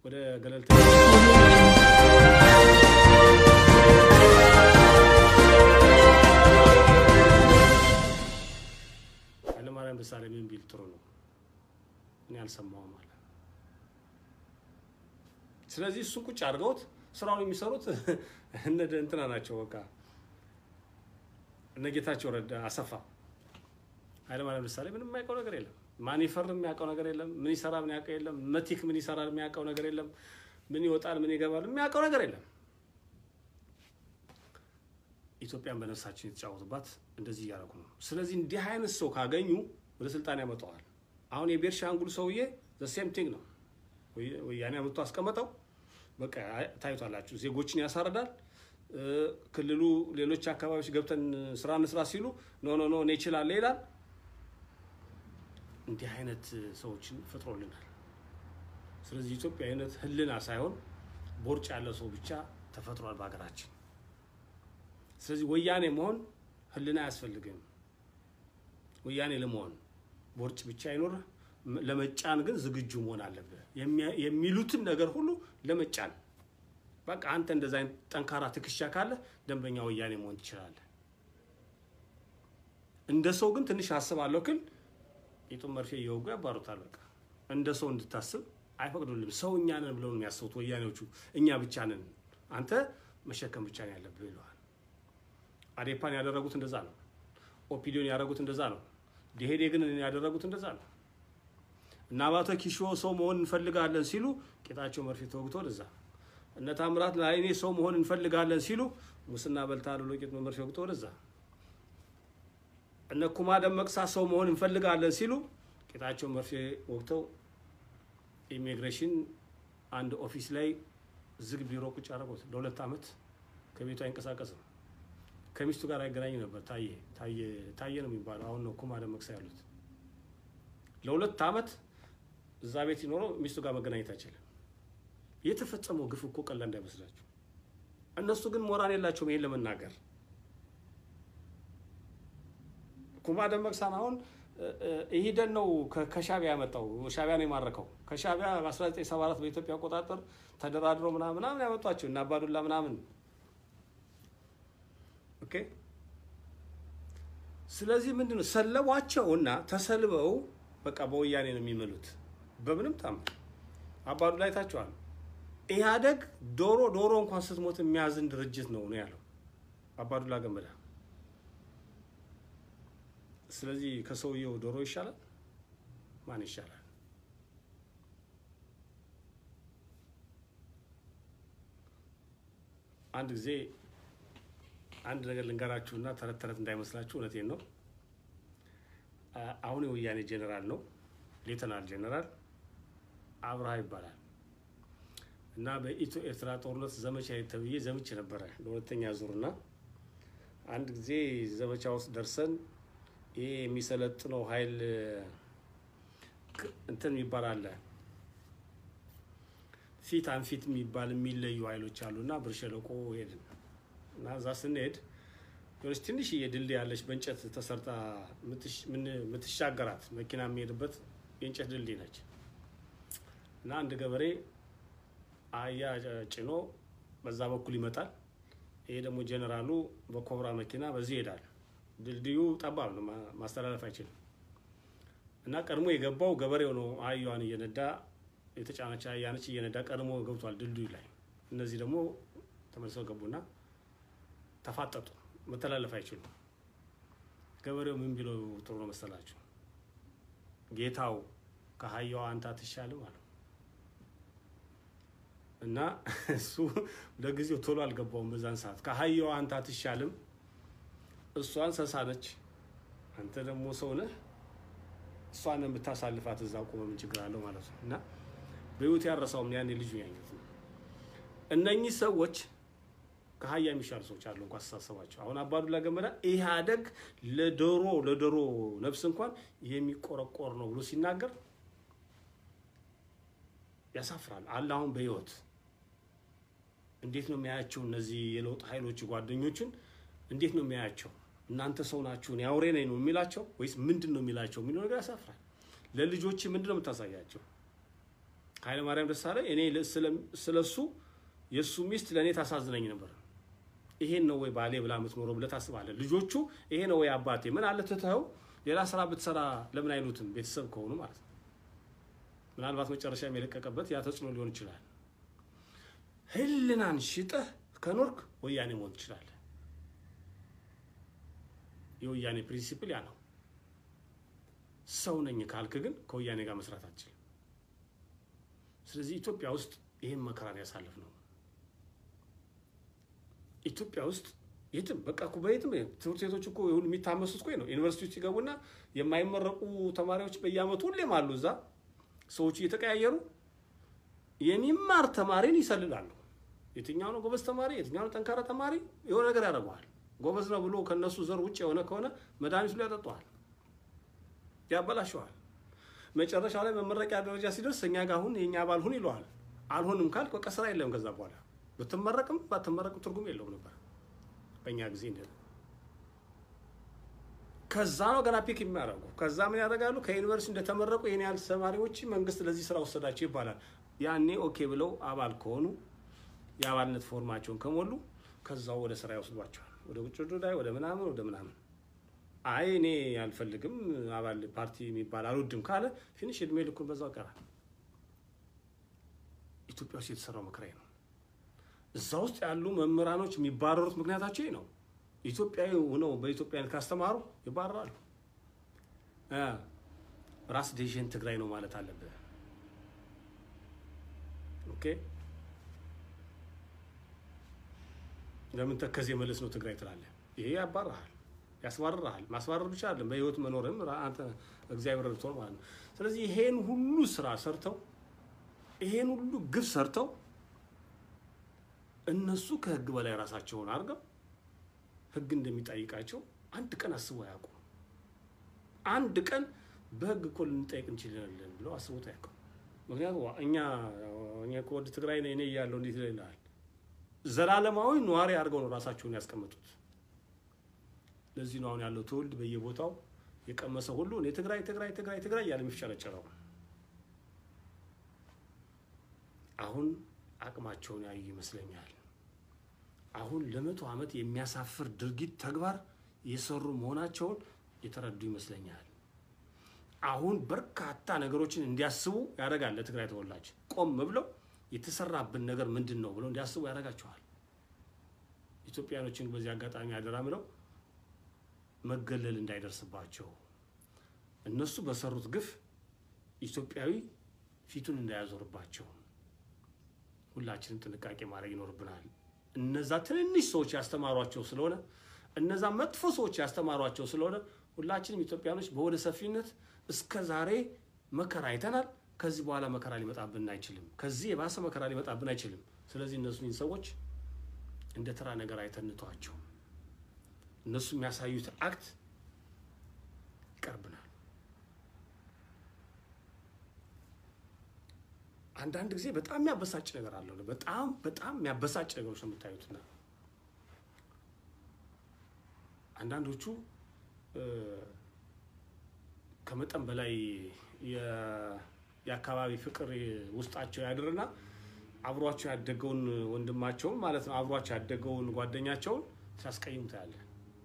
ወደ ገለልተኛ ኃይለማርያም ደሳለኝ ምን ቢል ጥሩ ነው? እኔ አልሰማውም አለ። ስለዚህ እሱን ቁጭ አድርገውት ስራውን የሚሰሩት እነ እንትና ናቸው። በቃ እነ ጌታቸው ረዳ፣ አሰፋ፣ ኃይለማርያም ደሳለኝ ምንም የማያውቀው ነገር የለም። ማን ይፈርም የሚያውቀው ነገር የለም። ምን ይሰራ ምን ያውቀው የለም። መቲክ ምን ይሰራል የሚያውቀው ነገር የለም። ምን ይወጣል ምን ይገባል የሚያውቀው ነገር የለም። ኢትዮጵያን በነፍሳችን የተጫወቱባት እንደዚህ እያደረጉ ነው። ስለዚህ እንዲህ አይነት ሰው ካገኙ ወደ ስልጣን ያመጣዋል። አሁን የቤርሻንጉል ሰውዬ ዘሴም ቲንግ ነው። ወያኔ አመጥቶ አስቀመጠው። በቃ ታዩታላችሁ። ዜጎችን ያሳርዳል። ክልሉ ሌሎች አካባቢዎች ገብተን ስራ እንስራ ሲሉ ኖ ኖ ኖ እኔ እችላለሁ ይላል። እንዲህ አይነት ሰዎችን ፈጥሮልናል። ስለዚህ ኢትዮጵያዊነት ህልና ሳይሆን ቦርጭ ያለ ሰው ብቻ ተፈጥሯል በሀገራችን። ስለዚህ ወያኔ መሆን ህልና አያስፈልግም። ወያኔ ለመሆን ቦርጭ ብቻ አይኖርህ። ለመጫን ግን ዝግጁ መሆን አለብህ። የሚሉትን ነገር ሁሉ ለመጫን በቃ አንተ እንደዛ አይነት ጠንካራ ትከሻ ካለ ደንበኛ ወያኔ መሆን ትችላለህ። እንደ ሰው ግን ትንሽ አስባለሁ ግን ቂጡን መርፌ እየወጉ ያባሩታል። በቃ እንደ ሰው እንድታስብ አይፈቅዱልም። ሰው እኛ ነን ብለው ነው የሚያስቡት ወያኔዎቹ። እኛ ብቻ ነን፣ አንተ መሸከም ብቻ ነው ያለብህ ይለዋል። አዴፓን ያደረጉት እንደዛ ነው። ኦፒዲዮን ያደረጉት እንደዛ ነው። ዲሄዴ ግን ያደረጉት እንደዛ ነው። እና አባተ ኪሾ ሰው መሆን እንፈልጋለን ሲሉ ቄጣቸው መርፌ ተወግቶ ወደዛ። እነ ታምራት ላይኔ ሰው መሆን እንፈልጋለን ሲሉ ሙስና በልታል ብሎ ቄጥ መርፌ ወግቶ ወደዛ። እነ ኩማ ደመቅሳ ሰው መሆን እንፈልጋለን ሲሉ ቄጣቸው መርፌ ወግተው ኢሚግሬሽን አንድ ኦፊስ ላይ ዝግ ቢሮ ቁጭ አደረጉት። ለሁለት ዓመት ከቤቱ አይንቀሳቀስም። ከሚስቱ ጋር አይገናኝ ነበር። ታየ ታየ ታየ ነው የሚባለው። አሁን ነው ኩማ ደመቅሳ ያሉት። ለሁለት ዓመት እዛ ቤት ሲኖረው ሚስቱ ጋር መገናኘት አይችልም። የተፈጸመው ግፍ እኮ ቀላል እንዳይመስላችሁ። እነሱ ግን ሞራል የላቸውም ይሄን ለመናገር። ኩማ ደመቅሳን አሁን ኢሂደን ነው ከሻቢያ ያመጣው። ሻቢያ ነው የማረከው። ከሻቢያ በ1974 በኢትዮጵያ አቆጣጠር ተደራድሮ ምናምን ምናምን ያመጧቸው እና አባዱላ ምናምን ኦኬ። ስለዚህ ምንድን ነው ሰለቧቸው እና ተሰልበው በቃ በወያኔ ነው የሚመሉት። በምንም ታምር አባዱላ አይታችኋል። ኢህአደግ ዶሮ ዶሮ እንኳን ስትሞት የሚያዝን ድርጅት ነው ነው ያለው አባዱላ ገመዳ። ስለዚህ ከሰውየው ዶሮ ይሻላል? ማን ይሻላል? አንድ ጊዜ አንድ ነገር ልንገራችሁና ተረት ተረት እንዳይመስላችሁ፣ እውነቴን ነው። አሁን የወያኔ ጄኔራል ነው፣ ሌተናል ጄኔራል አብርሃ ይባላል እና በኢትዮ ኤርትራ ጦርነት ዘመቻ ተብዬ ዘምቼ ነበረ ለሁለተኛ ዙርና አንድ ጊዜ ዘመቻ ውስጥ ደርሰን ይሄ የሚሰለጥነው ኃይል እንትን የሚባል አለ ፊት አንፊት የሚባል የሚለዩ ኃይሎች አሉ እና ብር ሸለቆ ሄድን እና እዛ ስንሄድ የሆነች ትንሽዬ ድልድይ ያለች በእንጨት ተሰርታ የምትሻገራት መኪና የሚሄድበት የእንጨት ድልድይ ነች እና አንድ ገበሬ አህያ ጭኖ በዛ በኩል ይመጣል። ይሄ ደግሞ ጀኔራሉ በኮብራ መኪና በዚህ ይሄዳል። ድልድዩ ጠባብ ነው፣ ማስተላለፍ አይችልም። እና ቀድሞ የገባው ገበሬው ነው። አህያዋን እየነዳ የተጫነች አህያነች እየነዳ ቀድሞ ገብቷል ድልድዩ ላይ። እነዚህ ደግሞ ተመልሰው ገቡና ተፋጠጡ። መተላለፍ አይችሉም። ገበሬው ምን ቢለው ጥሩ ነው መሰላችሁ? ጌታው ከአህያዋ አንተ አትሻልም አለው። እና እሱ ለጊዜው ቶሎ አልገባውም። በዛን ሰዓት ከአህያዋ አንተ አትሻልም እሷ እንስሳ ነች፣ አንተ ደግሞ ሰው ነህ። እሷን የምታሳልፋት እዛ ቆመ ምን ችግር አለው ማለት ነው። እና በህይወት ያረሳውም ያኔ ልጁ ያኘት ነው። እነኚህ ሰዎች ከአህያ የሚሻሉ ሰዎች አሉ እንኳ አስተሳሰባቸው። አሁን አባዱላ ገመዳ ኢህአደግ ለዶሮ ለዶሮ ነፍስ እንኳን የሚቆረቆር ነው ብሎ ሲናገር ያሳፍራል። አለ አሁን በህይወት እንዴት ነው የሚያያቸው? እነዚህ የለውጥ ኃይሎች ጓደኞችን እንዴት ነው የሚያያቸው? እናንተ ሰው ናችሁ፣ እኔ አውሬ ነኝ ነው የሚላቸው ወይስ ምንድን ነው የሚላቸው የሚለው ነገር ያሳፍራል። ለልጆች ምንድን ነው የምታሳያቸው? ኃይለማርያም ደሳለኝ እኔ ስለሱ የእሱ ሚስት ለእኔ ታሳዝነኝ ነበር። ይሄን ነው ወይ ባሌ ብላ የምትኖረው ብለህ ታስባለህ። ልጆቹ ይሄ ነው ወይ አባቴ ምን አለ ትተኸው ሌላ ስራ ብትሰራ ለምን አይሉትም? ቤተሰብ ከሆኑ ማለት ነው። ምናልባት መጨረሻ የለቀቀበት ያ ተጽዕኖ ሊሆን ይችላል። ህልናን ሽጠህ ከኖርክ ወያኔ መሆን ትችላለህ። የወያኔ ፕሪንሲፕል ያ ነው። ሰው ነኝ ካልክ ግን ከወያኔ ጋር መስራት አትችልም። ስለዚህ ኢትዮጵያ ውስጥ ይህን መከራን ያሳልፍ ነው። ኢትዮጵያ ውስጥ የትም በቃ እኮ በየትም ትምህርት ቤቶች እኮ ሁሉ የሚታመሱት እኮ ነው። ዩኒቨርሲቲ ውስጥ ይገቡና የማይመረቁ ተማሪዎች በየአመቱ ሁሌም አሉ። እዛ ሰዎቹ እየተቀያየሩ የሚማር ተማሪን ይሰልላሉ። የትኛው ነው ጎበዝ ተማሪ፣ የትኛው ነው ጠንካራ ተማሪ፣ የሆነ ነገር ያደርገዋል። ጎበዝ ነው ብሎ ከነሱ ዘር ውጭ የሆነ ከሆነ መድኃኒቱ ላይ ያጠጠዋል፣ ያበላሸዋል። መጨረሻ ላይ መመረቂያ ደረጃ ሲደርስ እኛ ጋር አሁን የእኛ አባል ሁን ይለዋል። አልሆንም ካልክ በቃ ስራ የለም። ከዛ በኋላ ብትመረቅም ባትመረቅም ትርጉም የለውም ነበር በእኛ ጊዜ እንደ ከዛ ነው ገና ፒክ የሚያደርጉ ከዛ ምን ያደርጋሉ? ከዩኒቨርሲቲ እንደተመረቁ ይህን ያህል ተማሪዎች መንግስት ለዚህ ስራ ወሰዳቸው ይባላል። ያኔ ኦኬ ብለው አባል ከሆኑ የአባልነት ፎርማቸውን ከሞሉ ከዛው ወደ ስራ ይወስዷቸዋል። ወደ ውጭ ጉዳይ፣ ወደ ምናምን ወደ ምናምን። አይ እኔ አልፈልግም አባል ፓርቲ የሚባል አልወድም ካለ ፊኒሽ እድሜ ልኩን በዛው ይቀራል። ኢትዮጵያ ውስጥ የተሰራው መከራ ነው። እዛ ውስጥ ያሉ መምህራኖች የሚባረሩት ምክንያታቸው ነው። ኢትዮጵያዊ ሆነው በኢትዮጵያዊነት ካስተማሩ ይባረራሉ። ራስ ዴሽን ትግራይ ነው ማለት አለብህ። ኦኬ ለምን ተከዜ መለስ ነው ትግራይ ትላለህ? ይሄ ያባርሃል፣ ያስባርርሃል። ማስባረር ብቻ አይደለም በህይወት መኖርም አንተ እግዚአብሔር ረድቶን ማለት ነው። ስለዚህ ይሄን ሁሉ ስራ ሰርተው ይሄን ሁሉ ግብ ሰርተው እነሱ ከህግ በላይ ራሳቸውን አድርገው ህግ እንደሚጠይቃቸው አንድ ቀን አስቦ አያውቁም። አንድ ቀን በህግ እኮ ልንጠይቅ እንችላለን ብለው አስቦት አያውቁም። ምክንያቱም እኛ እኛ እኮ ወደ ትግራይ እኔ እያለሁ እንዴት ይላል ዘላለማዊ ነዋሪ አድርገው ነው ራሳቸውን ያስቀመጡት። ለዚህ ነው አሁን ያለው ትውልድ በየቦታው የቀመሰ ሁሉ እኔ ትግራይ ትግራይ ትግራይ ትግራይ እያለ የሚፍጨረጨረው። አሁን አቅማቸውን ያዩ ይመስለኛል። አሁን ለመቶ ዓመት የሚያሳፍር ድርጊት ተግባር የሰሩ መሆናቸውን የተረዱ ይመስለኛል። አሁን በርካታ ነገሮችን እንዲያስቡ ያደርጋል። ለትግራይ ተወላጅ ቆም ብለው የተሰራብን ነገር ምንድን ነው ብለው እንዲያስቡ ያደርጋቸዋል። ኢትዮጵያኖችን በዚህ አጋጣሚ አደራ ምለው መገለል እንዳይደርስባቸው እነሱ በሰሩት ግፍ ኢትዮጵያዊ ፊቱን እንዳያዞርባቸው ሁላችንም ጥንቃቄ ማድረግ ይኖርብናል። እነዛ ትንንሽ ሰዎች ያስተማሯቸው ስለሆነ እነዛ መጥፎ ሰዎች ያስተማሯቸው ስለሆነ ሁላችንም ኢትዮጵያኖች በወደ ሰፊነት እስከ ዛሬ መከራ አይተናል። ከዚህ በኋላ መከራ ሊመጣብን አይችልም። ከዚህ የባሰ መከራ ሊመጣብን አይችልም። ስለዚህ እነሱን ሰዎች እንደ ተራ ነገር አይተንቷቸው። እነሱ የሚያሳዩት አክት ይቀርብናል። አንዳንድ ጊዜ በጣም የሚያበሳጭ ነገር አለው። በጣም በጣም የሚያበሳጭ ነገሮች ነው የምታዩትና አንዳንዶቹ ከመጠን በላይ የአካባቢ ፍቅር ውስጣቸው ያድርና አብሯቸው ያደገውን ወንድማቸውን ማለት ነው አብሯቸው ያደገውን ጓደኛቸውን ሲያስቀይም ታያለ።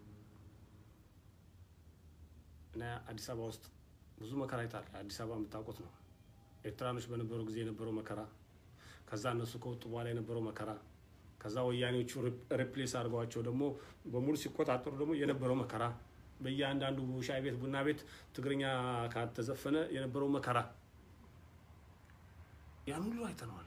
እና አዲስ አበባ ውስጥ ብዙ መከራ ይታል። አዲስ አበባ የምታውቁት ነው። ኤርትራኖች በነበረው ጊዜ የነበረው መከራ፣ ከዛ እነሱ ከወጡ በኋላ የነበረው መከራ፣ ከዛ ወያኔዎቹ ሪፕሌስ አድርገዋቸው ደግሞ በሙሉ ሲቆጣጠሩ ደግሞ የነበረው መከራ፣ በእያንዳንዱ ሻይ ቤት፣ ቡና ቤት ትግርኛ ካልተዘፈነ የነበረው መከራ ያን ሁሉ አይተነዋል።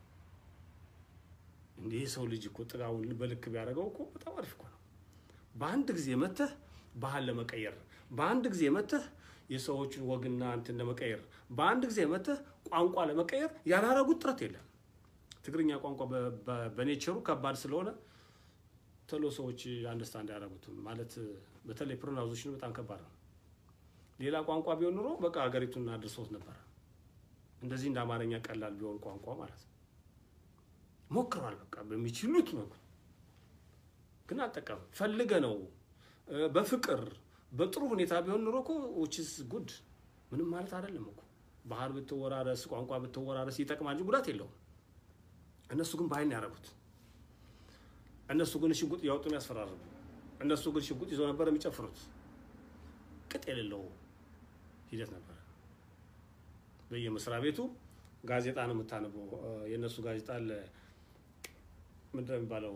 እንዲህ የሰው ልጅ እኮ ጥጋውን በልክ ቢያደርገው እኮ በጣም አሪፍ እኮ ነው። በአንድ ጊዜ መተህ ባህል ለመቀየር፣ በአንድ ጊዜ መተህ የሰዎችን ወግና እንትን ለመቀየር፣ በአንድ ጊዜ መተህ ቋንቋ ለመቀየር ያላረጉት ጥረት የለም። ትግርኛ ቋንቋ በኔቸሩ ከባድ ስለሆነ ቶሎ ሰዎች አንደርስታንድ ያደረጉትም ማለት በተለይ ፕሮናውንሴሽኑ በጣም ከባድ ነው። ሌላ ቋንቋ ቢሆን ኑሮ በቃ ሀገሪቱን አድርሶት ነበረ። እንደዚህ እንደ አማርኛ ቀላል ቢሆን ቋንቋ ማለት ነው። ሞክሯል። በቃ በሚችሉት ነው፣ ግን አልጠቀም ፈልገ ነው በፍቅር በጥሩ ሁኔታ ቢሆን ኑሮ እኮ ዊችስ ጉድ ምንም ማለት አይደለም እኮ ባህል ብትወራረስ፣ ቋንቋ ብትወራረስ ይጠቅማል እንጂ ጉዳት የለውም። እነሱ ግን በኃይል ነው ያደረጉት። እነሱ ግን ሽጉጥ እያወጡ የሚያስፈራርቡ፣ እነሱ ግን ሽጉጥ ይዘው ነበር የሚጨፍሩት። ቅጥ የሌለው ሂደት ነበረ። በየመስሪያ ቤቱ ጋዜጣ ነው የምታነበው። የእነሱ ጋዜጣ አለ ምንድን ነው የሚባለው?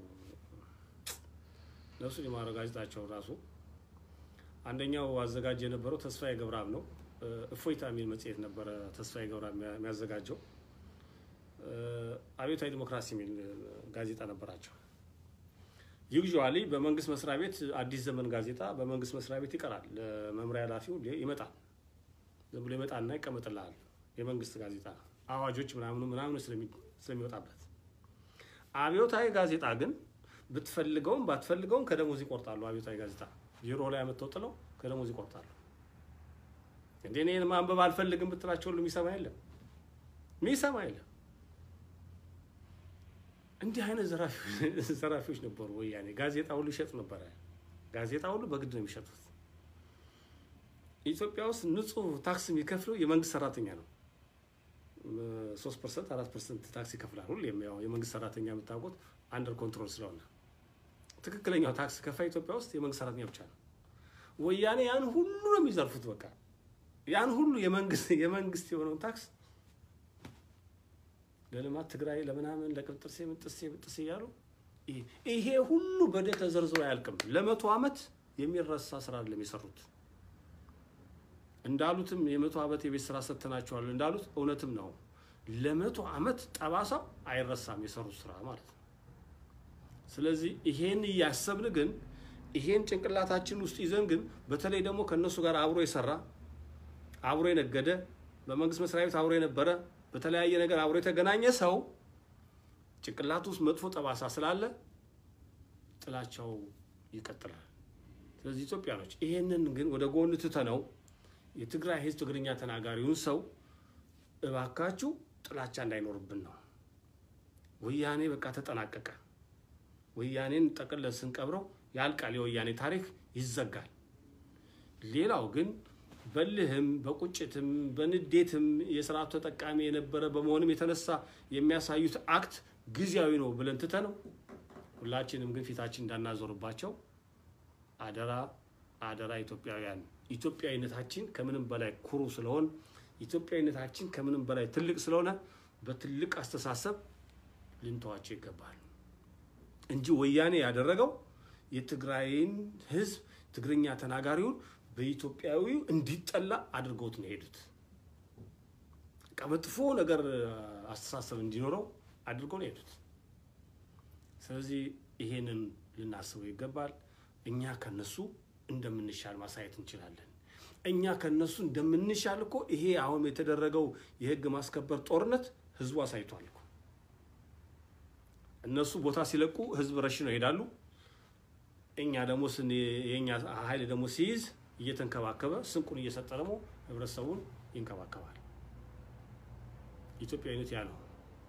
ነፍሱ የማረው ጋዜጣቸው ራሱ አንደኛው አዘጋጅ የነበረው ተስፋዬ ገብረአብ ነው። እፎይታ የሚል መጽሔት ነበረ ተስፋዬ ገብረአብ የሚያዘጋጀው። አብዮታዊ ዲሞክራሲ የሚል ጋዜጣ ነበራቸው። ዩዥዋሊ በመንግስት መስሪያ ቤት አዲስ ዘመን ጋዜጣ በመንግስት መስሪያ ቤት ይቀራል። ለመምሪያ ኃላፊው ይመጣል። ዝም ብሎ ይመጣና ይቀመጥልሃል። የመንግስት ጋዜጣ አዋጆች ምናምኑ ምናምኑ ስለሚወጣበት። አብዮታዊ ጋዜጣ ግን ብትፈልገውም ባትፈልገውም ከደሞዝ ይቆርጣሉ። አብዮታዊ ጋዜጣ ቢሮ ላይ አመጥተው ጥለው ከደሞዝ ይቆርጣሉ። እንደ እኔን ማንበብ አልፈልግም ብትላቸው ሁሉ የሚሰማ የለም፣ የሚሰማ የለም። እንዲህ አይነት ዘራፊዎች ነበሩ ወያኔ። ጋዜጣ ሁሉ ይሸጡ ነበረ። ጋዜጣ ሁሉ በግድ ነው የሚሸጡት። ኢትዮጵያ ውስጥ ንጹህ ታክስ የሚከፍለው የመንግስት ሰራተኛ ነው። ሶስት ፐርሰንት አራት ፐርሰንት ታክስ ይከፍላል። ሁሌም ያው የመንግስት ሰራተኛ የምታውቁት አንደር ኮንትሮል ስለሆነ ትክክለኛው ታክስ ከፋይ ኢትዮጵያ ውስጥ የመንግስት ሰራተኛ ብቻ ነው። ወያኔ ያን ሁሉ ነው የሚዘርፉት። በቃ ያን ሁሉ የመንግስት የመንግስት የሆነውን ታክስ ለልማት ትግራይ ለምናምን ለቅብጥርሴ ምንጥሴ ምንጥሴ እያሉ ይሄ ሁሉ በደል ተዘርዝሮ አያልቅም። ለመቶ ዓመት የሚረሳ ስራ አይደለም የሰሩት። እንዳሉትም የመቶ ዓመት የቤት ስራ ሰጥተናቸዋል እንዳሉት እውነትም ነው። ለመቶ ዓመት ጠባሳው አይረሳም የሰሩት ስራ ማለት ነው። ስለዚህ ይሄን እያሰብን ግን ይሄን ጭንቅላታችን ውስጥ ይዘን ግን በተለይ ደግሞ ከእነሱ ጋር አብሮ የሰራ አብሮ የነገደ በመንግስት መስሪያ ቤት አብሮ የነበረ በተለያየ ነገር አብሮ የተገናኘ ሰው ጭንቅላት ውስጥ መጥፎ ጠባሳ ስላለ ጥላቻው ይቀጥላል። ስለዚህ ኢትዮጵያኖች ይሄንን ግን ወደ ጎን ትተነው የትግራይ ህዝብ ትግርኛ ተናጋሪውን ሰው እባካችሁ ጥላቻ እንዳይኖርብን ነው። ወያኔ በቃ ተጠናቀቀ። ወያኔን ጠቅለን ስንቀብረው ያልቃል። የወያኔ ታሪክ ይዘጋል። ሌላው ግን በልህም በቁጭትም በንዴትም የስርዓቱ ተጠቃሚ የነበረ በመሆንም የተነሳ የሚያሳዩት አክት ጊዜያዊ ነው ብለን ትተነው ሁላችንም ግን ፊታችን እንዳናዞርባቸው አደራ አደራ ኢትዮጵያውያን ኢትዮጵያዊነታችን ከምንም በላይ ኩሩ ስለሆን ኢትዮጵያዊነታችን ከምንም በላይ ትልቅ ስለሆነ በትልቅ አስተሳሰብ ልንተዋቸው ይገባል እንጂ ወያኔ ያደረገው የትግራይን ህዝብ ትግርኛ ተናጋሪውን በኢትዮጵያዊው እንዲጠላ አድርገውት ነው የሄዱት። መጥፎ ነገር አስተሳሰብ እንዲኖረው አድርገው ነው የሄዱት። ስለዚህ ይሄንን ልናስበው ይገባል። እኛ ከነሱ እንደምንሻል ማሳየት እንችላለን። እኛ ከነሱ እንደምንሻል እኮ ይሄ አሁን የተደረገው የህግ ማስከበር ጦርነት ህዝቡ አሳይቷል እኮ። እነሱ ቦታ ሲለቁ ህዝብ ረሽነው ይሄዳሉ። እኛ ደግሞ የእኛ ኃይል ደግሞ ሲይዝ እየተንከባከበ ስንቁን እየሰጠ ደግሞ ህብረተሰቡን ይንከባከባል። ኢትዮጵያዊነት ያ ነው።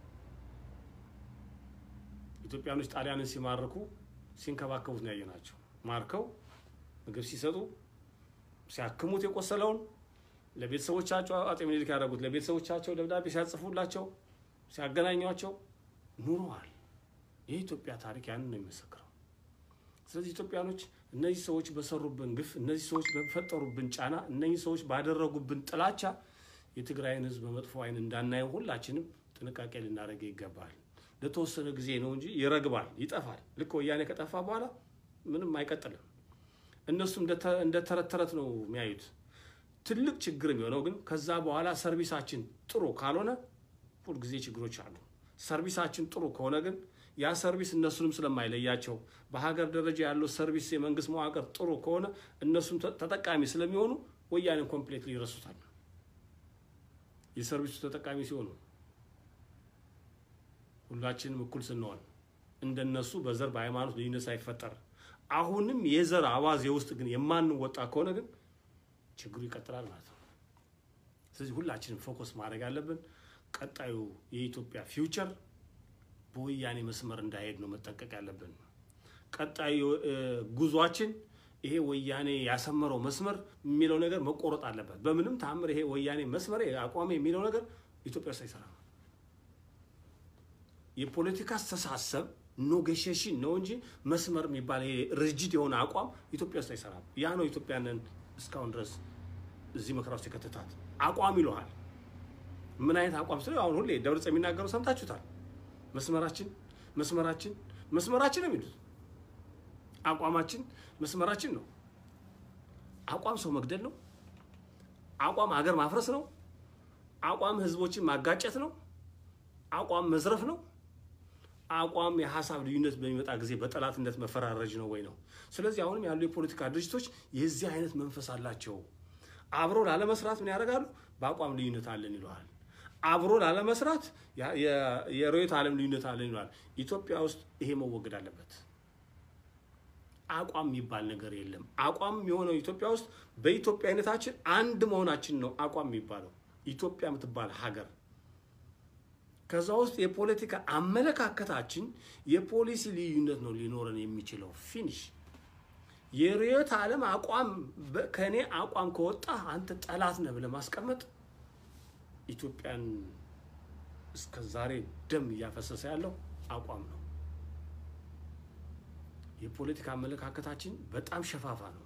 ኢትዮጵያኖች ጣሊያንን ሲማርኩ ሲንከባከቡት ነው ያየናቸው። ማርከው ምግብ ሲሰጡ ሲያክሙት የቆሰለውን ለቤተሰቦቻቸው አጤ ምኒልክ ያደረጉት ለቤተሰቦቻቸው ደብዳቤ ሲያጽፉላቸው ሲያገናኟቸው ኑረዋል። የኢትዮጵያ ታሪክ ያንን ነው የሚመሰክረው። ስለዚህ ኢትዮጵያኖች እነዚህ ሰዎች በሰሩብን ግፍ፣ እነዚህ ሰዎች በፈጠሩብን ጫና፣ እነዚህ ሰዎች ባደረጉብን ጥላቻ የትግራይን ህዝብ በመጥፎ አይን እንዳናየው ሁላችንም ጥንቃቄ ልናደርግ ይገባል። ለተወሰነ ጊዜ ነው እንጂ ይረግባል፣ ይጠፋል። ልክ ወያኔ ከጠፋ በኋላ ምንም አይቀጥልም። እነሱ እንደ ተረት ተረት ነው የሚያዩት። ትልቅ ችግር የሚሆነው ግን ከዛ በኋላ ሰርቪሳችን ጥሩ ካልሆነ ሁልጊዜ ችግሮች አሉ። ሰርቪሳችን ጥሩ ከሆነ ግን ያ ሰርቪስ እነሱንም ስለማይለያቸው በሀገር ደረጃ ያለው ሰርቪስ የመንግስት መዋቅር ጥሩ ከሆነ እነሱም ተጠቃሚ ስለሚሆኑ ወያኔን ኮምፕሌትሊ ይረሱታል። የሰርቪሱ ተጠቃሚ ሲሆኑ ሁላችንም እኩል ስንሆን እንደነሱ በዘር በሃይማኖት ልዩነት ሳይፈጠር አሁንም የዘር አዋዜ ውስጥ ግን የማንወጣ ከሆነ ግን ችግሩ ይቀጥላል ማለት ነው። ስለዚህ ሁላችንም ፎከስ ማድረግ ያለብን ቀጣዩ የኢትዮጵያ ፊውቸር በወያኔ መስመር እንዳይሄድ ነው መጠንቀቅ ያለብን። ቀጣዩ ጉዟችን ይሄ ወያኔ ያሰመረው መስመር የሚለው ነገር መቆረጥ አለበት። በምንም ተአምር ይሄ ወያኔ መስመር አቋሜ የሚለው ነገር ኢትዮጵያ ውስጥ አይሰራም። የፖለቲካ አስተሳሰብ ኖጌሽሽን ነው እንጂ መስመር የሚባል ይሄ ርጅድ የሆነ አቋም ኢትዮጵያ ውስጥ አይሰራም። ያ ነው ኢትዮጵያንን እስካሁን ድረስ እዚህ መከራ ውስጥ የከተታት አቋም ይለዋል። ምን አይነት አቋም ስለ አሁን ሁሌ ደብረጽ የሚናገሩ ሰምታችሁታል። መስመራችን መስመራችን መስመራችን ነው የሚሉት አቋማችን መስመራችን ነው። አቋም ሰው መግደል ነው። አቋም ሀገር ማፍረስ ነው። አቋም ህዝቦችን ማጋጨት ነው። አቋም መዝረፍ ነው። አቋም የሀሳብ ልዩነት በሚመጣ ጊዜ በጠላትነት መፈራረጅ ነው ወይ ነው። ስለዚህ አሁንም ያሉ የፖለቲካ ድርጅቶች የዚህ አይነት መንፈስ አላቸው። አብሮ ላለመስራት ምን ያደርጋሉ? በአቋም ልዩነት አለን ይለዋል። አብሮ ላለመስራት የርዕዮተ ዓለም ልዩነት አለን ይለዋል። ኢትዮጵያ ውስጥ ይሄ መወገድ አለበት። አቋም የሚባል ነገር የለም። አቋም የሆነው ኢትዮጵያ ውስጥ በኢትዮጵያዊነታችን አንድ መሆናችን ነው አቋም የሚባለው። ኢትዮጵያ የምትባል ሀገር ከዛ ውስጥ የፖለቲካ አመለካከታችን የፖሊሲ ልዩነት ነው ሊኖረን የሚችለው። ፊኒሽ የርዕዮተ ዓለም አቋም ከእኔ አቋም ከወጣ አንተ ጠላት ነህ ብለህ ማስቀመጥ ኢትዮጵያን እስከ ዛሬ ደም እያፈሰሰ ያለው አቋም ነው። የፖለቲካ አመለካከታችን በጣም ሸፋፋ ነው።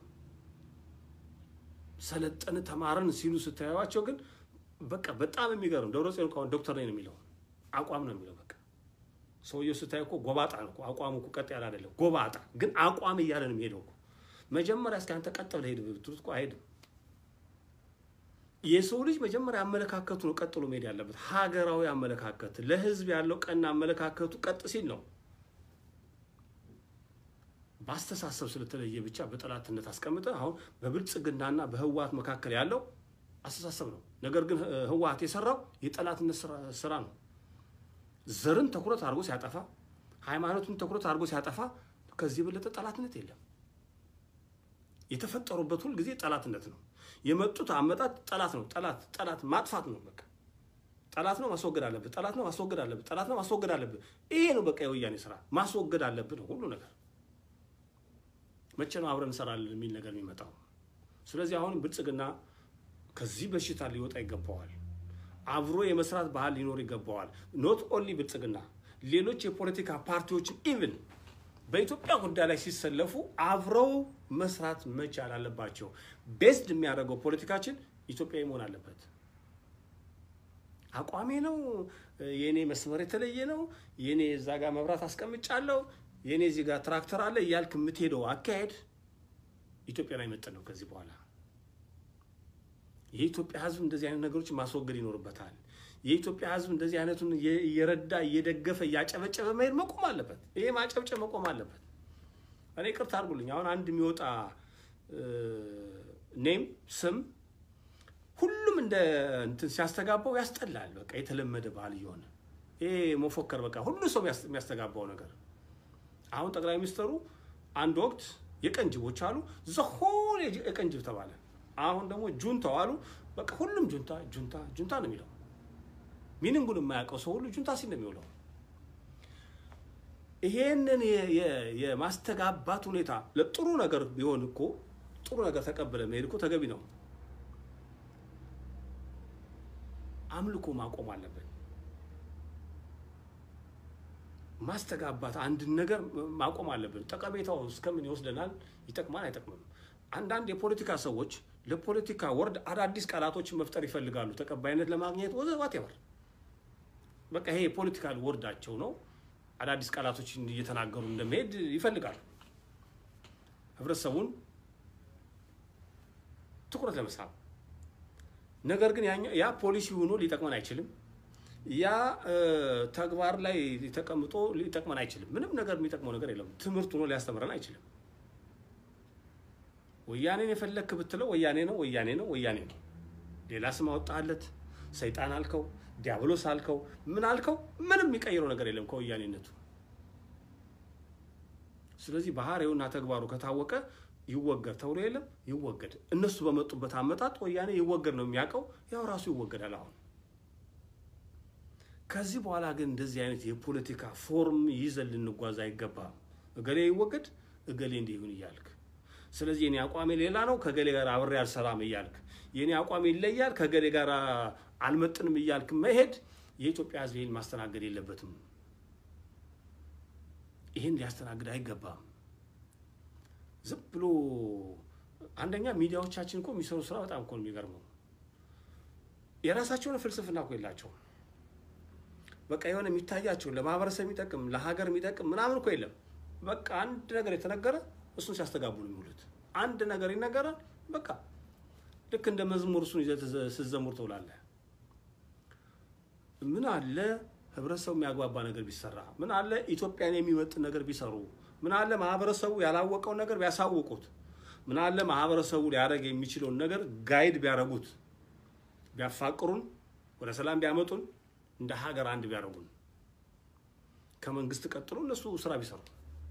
ሰለጠን ተማረን ሲሉ ስታዩዋቸው ግን በቃ በጣም የሚገርም ደብረጽዮን ከሆነ ዶክተር ነኝ ነው የሚለው አቋም ነው የሚለው። በቃ ሰውየው ስታይ እኮ ጎባጣ ነው እኮ አቋሙ እኮ ቀጥ ያለ አይደለም። ጎባጣ ግን አቋም እያለ ነው የሚሄደው እኮ። መጀመሪያ እስኪ አንተ ቀጥ ብለህ ሄድ ብትሉት እኮ አይሄድም። የሰው ልጅ መጀመሪያ አመለካከቱ ነው ቀጥሎ መሄድ ያለበት። ሀገራዊ አመለካከት፣ ለህዝብ ያለው ቀና አመለካከቱ ቀጥ ሲል ነው በአስተሳሰብ ስለተለየ ብቻ በጠላትነት አስቀምጠ አሁን በብልጽግናና በህወሀት መካከል ያለው አስተሳሰብ ነው። ነገር ግን ህወሀት የሰራው የጠላትነት ስራ ነው። ዘርን ትኩረት አድርጎ ሲያጠፋ፣ ሃይማኖቱን ትኩረት አድርጎ ሲያጠፋ ከዚህ የበለጠ ጠላትነት የለም። የተፈጠሩበት ሁል ጊዜ ጠላትነት ነው። የመጡት አመጣት ጠላት ነው። ጠላት ጠላት ማጥፋት ነው። በቃ ጠላት ነው ማስወገድ አለብህ። ጠላት ነው ማስወገድ አለብህ። ጠላት ነው ማስወገድ አለብህ። ይሄ ነው በቃ የወያኔ ስራ ማስወገድ አለብህ ነው ሁሉ ነገር። መቼ ነው አብረን እንሰራለን የሚል ነገር የሚመጣው? ስለዚህ አሁንም ብልጽግና ከዚህ በሽታ ሊወጣ ይገባዋል። አብሮ የመስራት ባህል ሊኖር ይገባዋል። ኖት ኦንሊ ብልጽግና፣ ሌሎች የፖለቲካ ፓርቲዎችን ኢቭን በኢትዮጵያ ጉዳይ ላይ ሲሰለፉ አብረው መስራት መቻል አለባቸው። ቤስድ የሚያደርገው ፖለቲካችን ኢትዮጵያዊ መሆን አለበት። አቋሜ ነው የእኔ መስመር የተለየ ነው፣ የእኔ እዛ ጋር መብራት አስቀምጫለሁ፣ የእኔ እዚህ ጋር ትራክተር አለ እያልክ የምትሄደው አካሄድ ኢትዮጵያን አይመጥን ነው። ከዚህ በኋላ የኢትዮጵያ ሕዝብ እንደዚህ አይነት ነገሮች ማስወገድ ይኖርበታል። የኢትዮጵያ ሕዝብ እንደዚህ አይነቱን እየረዳ እየደገፈ እያጨበጨበ መሄድ መቆም አለበት። ይሄ ማጨብጨብ መቆም አለበት። እኔ ቅርታ አድርጉልኝ። አሁን አንድ የሚወጣ ኔም ስም ሁሉም እንደ እንትን ሲያስተጋባው ያስጠላል። በቃ የተለመደ ባህል እየሆነ ይሄ መፎከር በቃ ሁሉ ሰው የሚያስተጋባው ነገር። አሁን ጠቅላይ ሚኒስትሩ አንድ ወቅት የቀንጅቦች አሉ ዘሆን የቀንጅብ ተባለ። አሁን ደግሞ ጁንታው አሉ። በቃ ሁሉም ጁንታ ጁንታ ጁንታ ነው የሚለው ሚኒንጉን የማያውቀው ሰው ሁሉ ጁንታ ሲል ነው የሚውለው። ይሄንን የማስተጋባት ሁኔታ ለጥሩ ነገር ቢሆን እኮ ጥሩ ነገር ተቀብለ መሄድ እኮ ተገቢ ነው። አምልኮ ማቆም አለብን። ማስተጋባት አንድን ነገር ማቆም አለብን። ጠቀሜታው እስከምን ይወስደናል? ይጠቅማል አይጠቅምም? አንዳንድ የፖለቲካ ሰዎች ለፖለቲካ ወርድ አዳዲስ ቃላቶችን መፍጠር ይፈልጋሉ፣ ተቀባይነት ለማግኘት ወዘ ዋቴቨር በቃ ይሄ የፖለቲካል ወርዳቸው ነው። አዳዲስ ቃላቶችን እየተናገሩ እንደመሄድ ይፈልጋሉ። ህብረተሰቡን ትኩረት ለመሳብ ነገር ግን ያ ፖሊሲ ሆኖ ሊጠቅመን አይችልም። ያ ተግባር ላይ ተቀምጦ ሊጠቅመን አይችልም። ምንም ነገር የሚጠቅመው ነገር የለም። ትምህርት ሆኖ ሊያስተምረን አይችልም። ወያኔን የፈለክ ብትለው ወያኔ ነው፣ ወያኔ ነው፣ ወያኔ ነው። ሌላ ስም አወጣለት፣ ሰይጣን አልከው፣ ዲያብሎስ አልከው፣ ምን አልከው፣ ምንም የሚቀይረው ነገር የለም ከወያኔነቱ። ስለዚህ ባህሪውና ተግባሩ ከታወቀ ይወገድ ተብሎ የለም ይወገድ። እነሱ በመጡበት አመጣጥ ወያኔ ይወገድ ነው የሚያውቀው፣ ያው ራሱ ይወገዳል። አሁን ከዚህ በኋላ ግን እንደዚህ አይነት የፖለቲካ ፎርም ይዘን ልንጓዝ አይገባም። እገሌ ይወገድ፣ እገሌ እንዲህ ይሁን እያልክ ስለዚህ የኔ አቋሜ ሌላ ነው፣ ከገሌ ጋር አብሬ አልሰራም እያልክ የኔ አቋሜ ይለያል፣ ከገሌ ጋር አልመጥንም እያልክ መሄድ የኢትዮጵያ ሕዝብ ይህን ማስተናገድ የለበትም። ይህን ሊያስተናግድ አይገባም። ዝም ብሎ አንደኛ ሚዲያዎቻችን እኮ የሚሰሩ ስራ በጣም እኮ ነው የሚገርመው። የራሳቸውን ፍልስፍና እኮ የላቸውም። በቃ የሆነ የሚታያቸው ለማህበረሰብ የሚጠቅም ለሀገር የሚጠቅም ምናምን እኮ የለም። በቃ አንድ ነገር የተነገረ እሱን ሲያስተጋቡ ነው የሚውሉት። አንድ ነገር ይነገራል፣ በቃ ልክ እንደ መዝሙር እሱን ይዘህ ስትዘሙር ትውላለህ። ምን አለ ህብረተሰቡ የሚያግባባ ነገር ቢሰራ፣ ምን አለ ኢትዮጵያን የሚመጥን ነገር ቢሰሩ፣ ምን አለ ማህበረሰቡ ያላወቀውን ነገር ቢያሳውቁት፣ ምን አለ ማህበረሰቡ ሊያደርግ የሚችለውን ነገር ጋይድ ቢያደርጉት፣ ቢያፋቅሩን፣ ወደ ሰላም ቢያመጡን፣ እንደ ሀገር አንድ ቢያደርጉን፣ ከመንግስት ቀጥሎ እነሱ ስራ ቢሰሩ።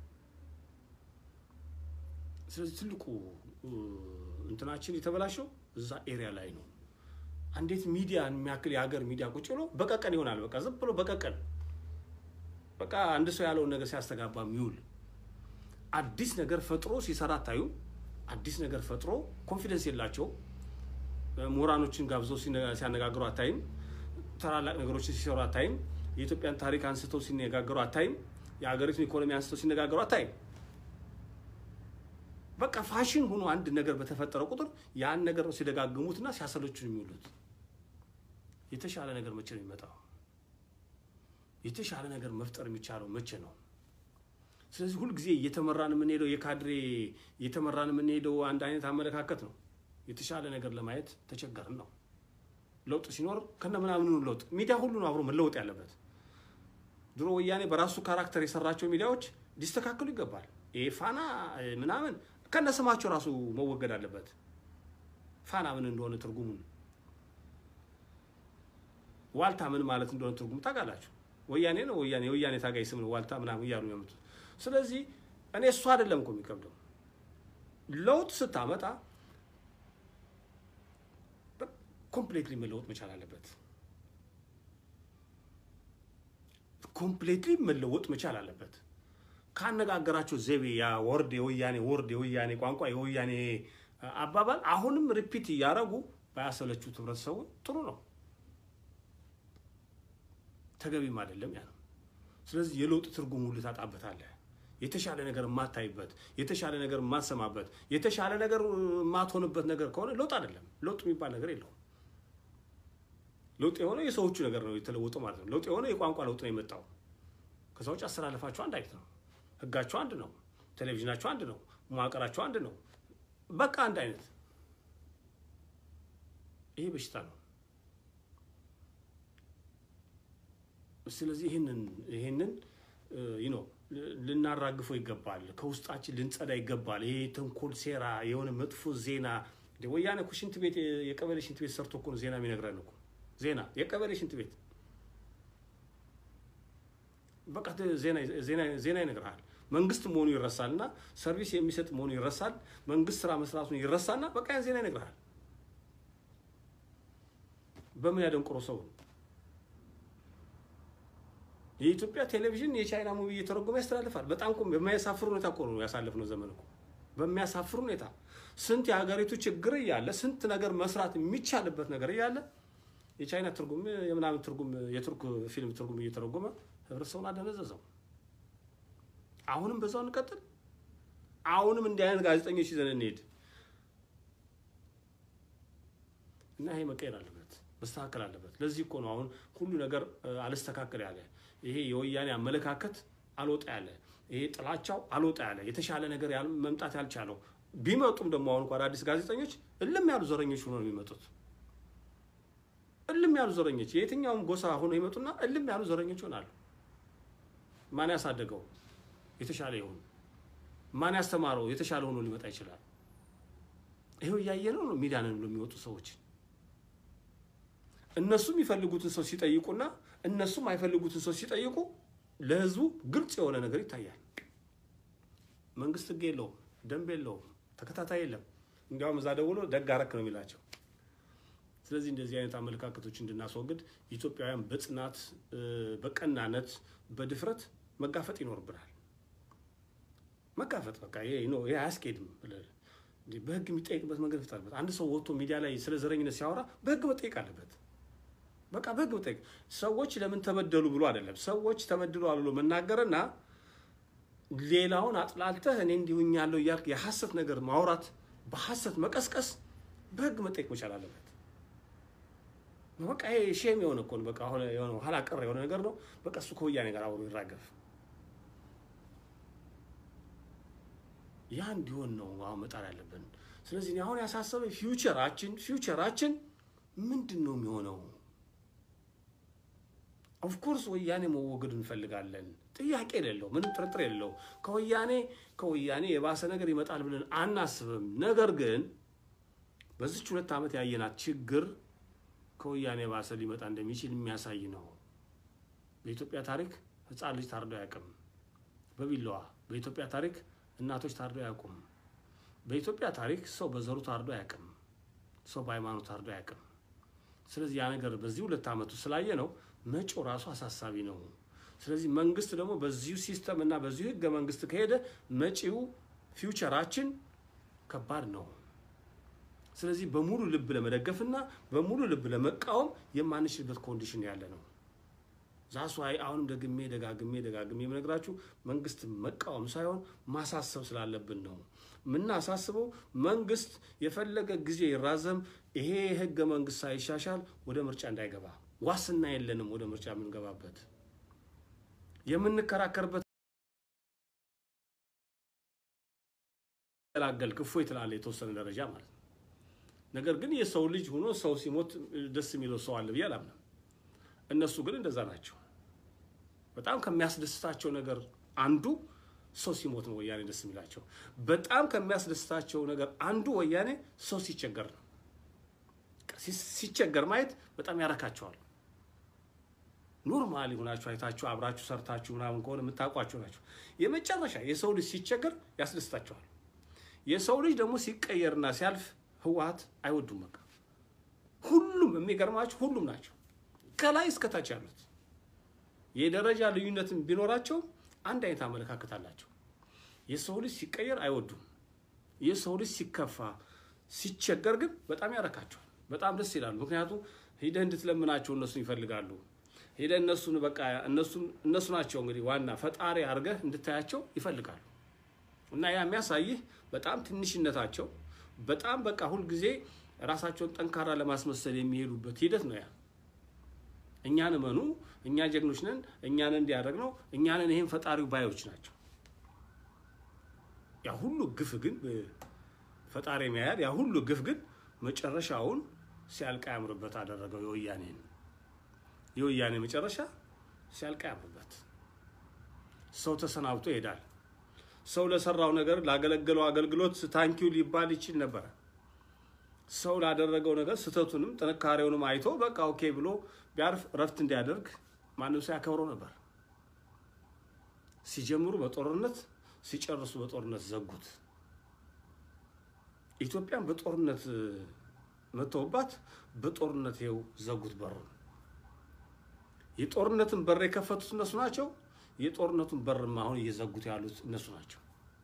ስለዚህ ትልቁ እንትናችን የተበላሸው እዛ ኤሪያ ላይ ነው። እንዴት ሚዲያ የሚያክል የሀገር ሚዲያ ቁጭ ብሎ በቀቀን ይሆናል። በቃ ዝም ብሎ በቀቀን በቃ አንድ ሰው ያለውን ነገር ሲያስተጋባ የሚውል አዲስ ነገር ፈጥሮ ሲሰራ አታዩ። አዲስ ነገር ፈጥሮ ኮንፊደንስ የላቸው ምሁራኖችን ጋብዘው ሲያነጋግሩ አታይም። ታላላቅ ነገሮችን ሲሰሩ አታይም። የኢትዮጵያን ታሪክ አንስተው ሲነጋገሩ አታይም። የሀገሪቱን ኢኮኖሚ አንስተው ሲነጋገሩ አታይም። በቃ ፋሽን ሆኖ አንድ ነገር በተፈጠረ ቁጥር ያን ነገር ነው ሲደጋግሙትና ሲያሰለቹ የሚውሉት። የተሻለ ነገር መቼ ነው የሚመጣው? የተሻለ ነገር መፍጠር የሚቻለው መቼ ነው? ስለዚህ ሁልጊዜ እየተመራን የምንሄደው የካድሬ እየተመራን የምንሄደው አንድ አይነት አመለካከት ነው። የተሻለ ነገር ለማየት ተቸገርን ነው። ለውጥ ሲኖር ከነ ምናምኑ ለውጥ ሚዲያ ሁሉ ነው አብሮ መለወጥ ያለበት። ድሮ ወያኔ በራሱ ካራክተር የሰራቸው ሚዲያዎች ሊስተካከሉ ይገባል። ይሄ ፋና ምናምን ከነ ስማቸው ራሱ መወገድ አለበት። ፋና ምን እንደሆነ ትርጉሙን ዋልታ ምን ማለት እንደሆነ ትርጉሙ ታውቃላችሁ። ወያኔ ነው ወያኔ የወያኔ ታጋይ ስም ነው ዋልታ ምናምን እያሉ የሚያመጡት። ስለዚህ እኔ እሱ አይደለም እኮ የሚከብደው ለውጥ ስታመጣ ኮምፕሌትሊ መለወጥ መቻል አለበት። ኮምፕሌትሊ መለወጥ መቻል አለበት። ካነጋገራቸው ዘይቤ ያ ወርድ የወያኔ ወርድ የወያኔ ቋንቋ የወያኔ አባባል አሁንም ሪፒት እያደረጉ ባያሰለቹት ህብረተሰቡ ጥሩ ነው፣ ተገቢም አይደለም ያ ነው። ስለዚህ የለውጥ ትርጉም ሁሉ ታጣበታለህ። የተሻለ ነገር የማታይበት፣ የተሻለ ነገር የማትሰማበት፣ የተሻለ ነገር የማትሆንበት ነገር ከሆነ ለውጥ አይደለም። ለውጥ የሚባል ነገር የለውም። ለውጥ የሆነው የሰዎቹ ነገር ነው የተለወጠው ማለት ነው። ለውጥ የሆነው የቋንቋ ለውጥ ነው የመጣው። ከዛ ውጭ አስተላለፋቸው አንድ አይነት ነው። ህጋቸው አንድ ነው። ቴሌቪዥናቸው አንድ ነው። መዋቅራቸው አንድ ነው። በቃ አንድ አይነት። ይሄ በሽታ ነው። ስለዚህ ይህንን ይህንን ይኖ ልናራግፈው ይገባል። ከውስጣችን ልንጸዳ ይገባል። ይሄ ተንኮል፣ ሴራ፣ የሆነ መጥፎ ዜና ወያኔ እኮ ሽንት ቤት የቀበሌ ሽንት ቤት ሰርቶ እኮ ነው ዜና የሚነግረን እኮ ዜና የቀበሌ ሽንት ቤት በቃ ዜና ይነግርሃል። መንግስት መሆኑ ይረሳል እና ሰርቪስ የሚሰጥ መሆኑ ይረሳል። መንግስት ስራ መስራቱን ይረሳና በቃ ያን ዜና ይነግርሃል። በምን ያደንቆሮ ሰው የኢትዮጵያ ቴሌቪዥን የቻይና ሙቪ እየተረጎመ ያስተላልፋል። በጣም እኮ በሚያሳፍር ሁኔታ እኮ ነው ያሳለፍነው ዘመን እኮ በሚያሳፍር ሁኔታ ስንት የሀገሪቱ ችግር እያለ ስንት ነገር መስራት የሚቻልበት ነገር እያለ የቻይና ትርጉም የምናምን ትርጉም የቱርክ ፊልም ትርጉም እየተረጎመ ህብረተሰቡን አደነዘዘው። አሁንም በዛው እንቀጥል። አሁንም እንዲህ አይነት ጋዜጠኞች ይዘን እንሄድ እና ይሄ መቀየር አለበት፣ መስተካከል አለበት። ለዚህ እኮ ነው አሁን ሁሉ ነገር አልስተካከል ያለ ይሄ የወያኔ አመለካከት አልወጣ ያለ ይሄ ጥላቻው አልወጣ ያለ የተሻለ ነገር መምጣት ያልቻለው ቢመጡም ደግሞ አሁን እንኳ አዳዲስ ጋዜጠኞች እልም ያሉ ዘረኞች ሆነው ነው የሚመጡት። እልም ያሉ ዘረኞች የየትኛውም ጎሳ ሆኖ ይመጡና እልም ያሉ ዘረኞች ይሆናሉ። ማን ያሳደገው የተሻለ ይሆን? ማን ያስተማረው የተሻለ ሆኖ ሊመጣ ይችላል? ይሄው እያየነው ነው። ሚዲያንን ብሎ የሚወጡ ሰዎች እነሱ የሚፈልጉትን ሰው ሲጠይቁና እነሱም አይፈልጉትን ሰው ሲጠይቁ ለህዝቡ ግልጽ የሆነ ነገር ይታያል። መንግስት ህግ የለውም፣ ደንብ የለውም፣ ተከታታይ የለም። እንዲያውም እዛ ደውሎ ደግ አረክ ነው የሚላቸው። ስለዚህ እንደዚህ አይነት አመለካከቶች እንድናስወግድ ኢትዮጵያውያን በጽናት በቀናነት በድፍረት መጋፈጥ ይኖርብናል። መጋፈጥ በቃ ይሄ ነው ይሄ አያስኬድም ብለህ በህግ የሚጠይቅበት መንገድ ይፍታልበት። አንድ ሰው ወጥቶ ሚዲያ ላይ ስለ ዘረኝነት ሲያወራ በህግ መጠየቅ አለበት። በቃ በህግ መጠየቅ ሰዎች ለምን ተበደሉ ብሎ አይደለም። ሰዎች ተበድለዋል ብሎ መናገርና ሌላውን አጥላልተህ እኔ እንዲሁኛለሁ እያልክ የሐሰት ነገር ማውራት፣ በሐሰት መቀስቀስ በህግ መጠየቅ መቻል አለበት። በቃ ይሄ ሼም የሆነ እኮ ነው። በቃ የሆነ ኋላ ቀር የሆነ ነገር ነው። በቃ እሱ ከወያኔ ጋር አብሮ ይራገፍ። ያ እንዲሆን ነው አሁን መጣር ያለብን። ስለዚህ እኔ አሁን ያሳሰበኝ ፊውቸራችን ፊውቸራችን ምንድን ነው የሚሆነው? ኦፍኮርስ ወያኔ መወገድ እንፈልጋለን። ጥያቄ የሌለው ምንም ጥርጥር የሌለው ከወያኔ ከወያኔ የባሰ ነገር ይመጣል ብለን አናስብም። ነገር ግን በዚች ሁለት ዓመት ያየናት ችግር ከወያኔ የባሰ ሊመጣ እንደሚችል የሚያሳይ ነው። በኢትዮጵያ ታሪክ ሕፃን ልጅ ታርዶ አያውቅም በቢላዋ። በኢትዮጵያ ታሪክ እናቶች ታርዶ አያውቁም። በኢትዮጵያ ታሪክ ሰው በዘሩ ታርዶ አያውቅም። ሰው በሃይማኖት ታርዶ አያውቅም። ስለዚህ ያ ነገር በዚህ ሁለት ዓመቱ ስላየ ነው መጪው ራሱ አሳሳቢ ነው። ስለዚህ መንግስት ደግሞ በዚሁ ሲስተም እና በዚሁ ህገ መንግስት ከሄደ መጪው ፊውቸራችን ከባድ ነው። ስለዚህ በሙሉ ልብ ለመደገፍና በሙሉ ልብ ለመቃወም የማንችልበት ኮንዲሽን ያለ ነው። ዛሱ አይ አሁንም ደግሜ ደጋግሜ ደጋግሜ የምነግራችሁ መንግስት መቃወም ሳይሆን ማሳሰብ ስላለብን ነው። የምናሳስበው መንግስት የፈለገ ጊዜ ይራዘም፣ ይሄ ህገ መንግስት ሳይሻሻል ወደ ምርጫ እንዳይገባ ዋስና የለንም። ወደ ምርጫ የምንገባበት የምንከራከርበት ገላገል እፎይ ትላለህ የተወሰነ ደረጃ ማለት ነው። ነገር ግን የሰው ልጅ ሆኖ ሰው ሲሞት ደስ የሚለው ሰው አለ ብዬ አላምንም። እነሱ ግን እንደዛ ናቸው። በጣም ከሚያስደስታቸው ነገር አንዱ ሰው ሲሞት ነው ወያኔ ደስ የሚላቸው። በጣም ከሚያስደስታቸው ነገር አንዱ ወያኔ ሰው ሲቸገር ነው። ሲቸገር ማየት በጣም ያረካቸዋል። ኖርማል ሆናችሁ አይታችሁ አብራችሁ ሰርታችሁ ምናምን ከሆነ የምታውቋቸው ናቸው። የመጨረሻ የሰው ልጅ ሲቸገር ያስደስታቸዋል። የሰው ልጅ ደግሞ ሲቀየርና ሲያልፍ ህወሓት አይወዱም። በቃ ሁሉም የሚገርማችሁ ሁሉም ናቸው ከላይ እስከታች ያሉት የደረጃ ልዩነትን ቢኖራቸው አንድ አይነት አመለካከት አላቸው። የሰው ልጅ ሲቀየር አይወዱም። የሰው ልጅ ሲከፋ ሲቸገር ግን በጣም ያረካቸዋል። በጣም ደስ ይላሉ። ምክንያቱም ሂደህ እንድትለምናቸው እነሱን ይፈልጋሉ። ሂደህ እነሱን በቃ እነሱ ናቸው እንግዲህ ዋና ፈጣሪ አድርገህ እንድታያቸው ይፈልጋሉ። እና ያ የሚያሳይህ በጣም ትንሽነታቸው በጣም በቃ ሁልጊዜ ራሳቸውን ጠንካራ ለማስመሰል የሚሄዱበት ሂደት ነው ያ እኛን እመኑ፣ እኛ ጀግኖች ነን፣ እኛን እንዲያደርግ ነው፣ እኛንን ይህን ፈጣሪው ባዮች ናቸው። ያ ሁሉ ግፍ ግን ፈጣሪ የሚያያል። ያ ሁሉ ግፍ ግን መጨረሻውን ሲያልቅ ያምርበት አደረገው። የወያኔን የወያኔ መጨረሻ ሲያልቅ ያምርበት። ሰው ተሰናብቶ ይሄዳል። ሰው ለሰራው ነገር ላገለገለው አገልግሎት ታንኪው ሊባል ይችል ነበረ። ሰው ላደረገው ነገር ስህተቱንም ጥንካሬውንም አይቶ በቃ ኦኬ ብሎ ቢያርፍ እረፍት እንዲያደርግ ማንም ሰው ያከብረው ነበር። ሲጀምሩ በጦርነት ሲጨርሱ በጦርነት ዘጉት። ኢትዮጵያን በጦርነት መተውባት በጦርነት ይኸው ዘጉት በሩን። የጦርነትን በር የከፈቱት እነሱ ናቸው። የጦርነቱን በርም አሁን እየዘጉት ያሉት እነሱ ናቸው።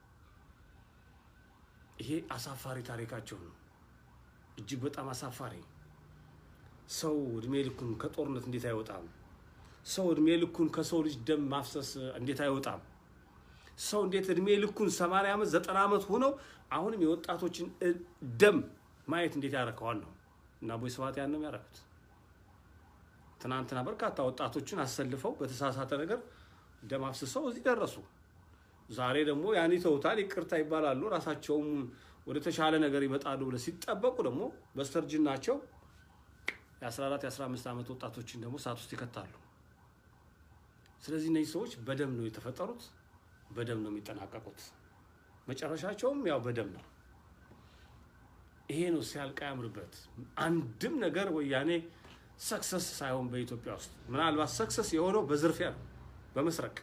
ይሄ አሳፋሪ ታሪካቸው ነው። እጅግ በጣም አሳፋሪ። ሰው እድሜ ልኩን ከጦርነት እንዴት አይወጣም? ሰው እድሜ ልኩን ከሰው ልጅ ደም ማፍሰስ እንዴት አይወጣም? ሰው እንዴት እድሜ ልኩን ሰማንያ ዓመት ዘጠና ዓመት ሆነው አሁንም የወጣቶችን ደም ማየት እንዴት ያረከዋል ነው እና አቦይ ስብሃት ያን ነው ያደረጉት። ትናንትና በርካታ ወጣቶችን አሰልፈው በተሳሳተ ነገር ደም አፍስሰው እዚህ ደረሱ። ዛሬ ደግሞ ያን ይተውታል፣ ይቅርታ ይባላሉ፣ ራሳቸውም ወደ ተሻለ ነገር ይመጣሉ ብለው ሲጠበቁ ደግሞ በስተርጅናቸው የ14 የ15 ዓመት ወጣቶችን ደግሞ እሳት ውስጥ ይከታሉ። ስለዚህ እነዚህ ሰዎች በደም ነው የተፈጠሩት፣ በደም ነው የሚጠናቀቁት። መጨረሻቸውም ያው በደም ነው። ይሄ ነው ሲያልቅ ያምርበት። አንድም ነገር ወያኔ ሰክሰስ ሳይሆን በኢትዮጵያ ውስጥ ምናልባት ሰክሰስ የሆነው በዝርፊያ ነው፣ በመስረቅ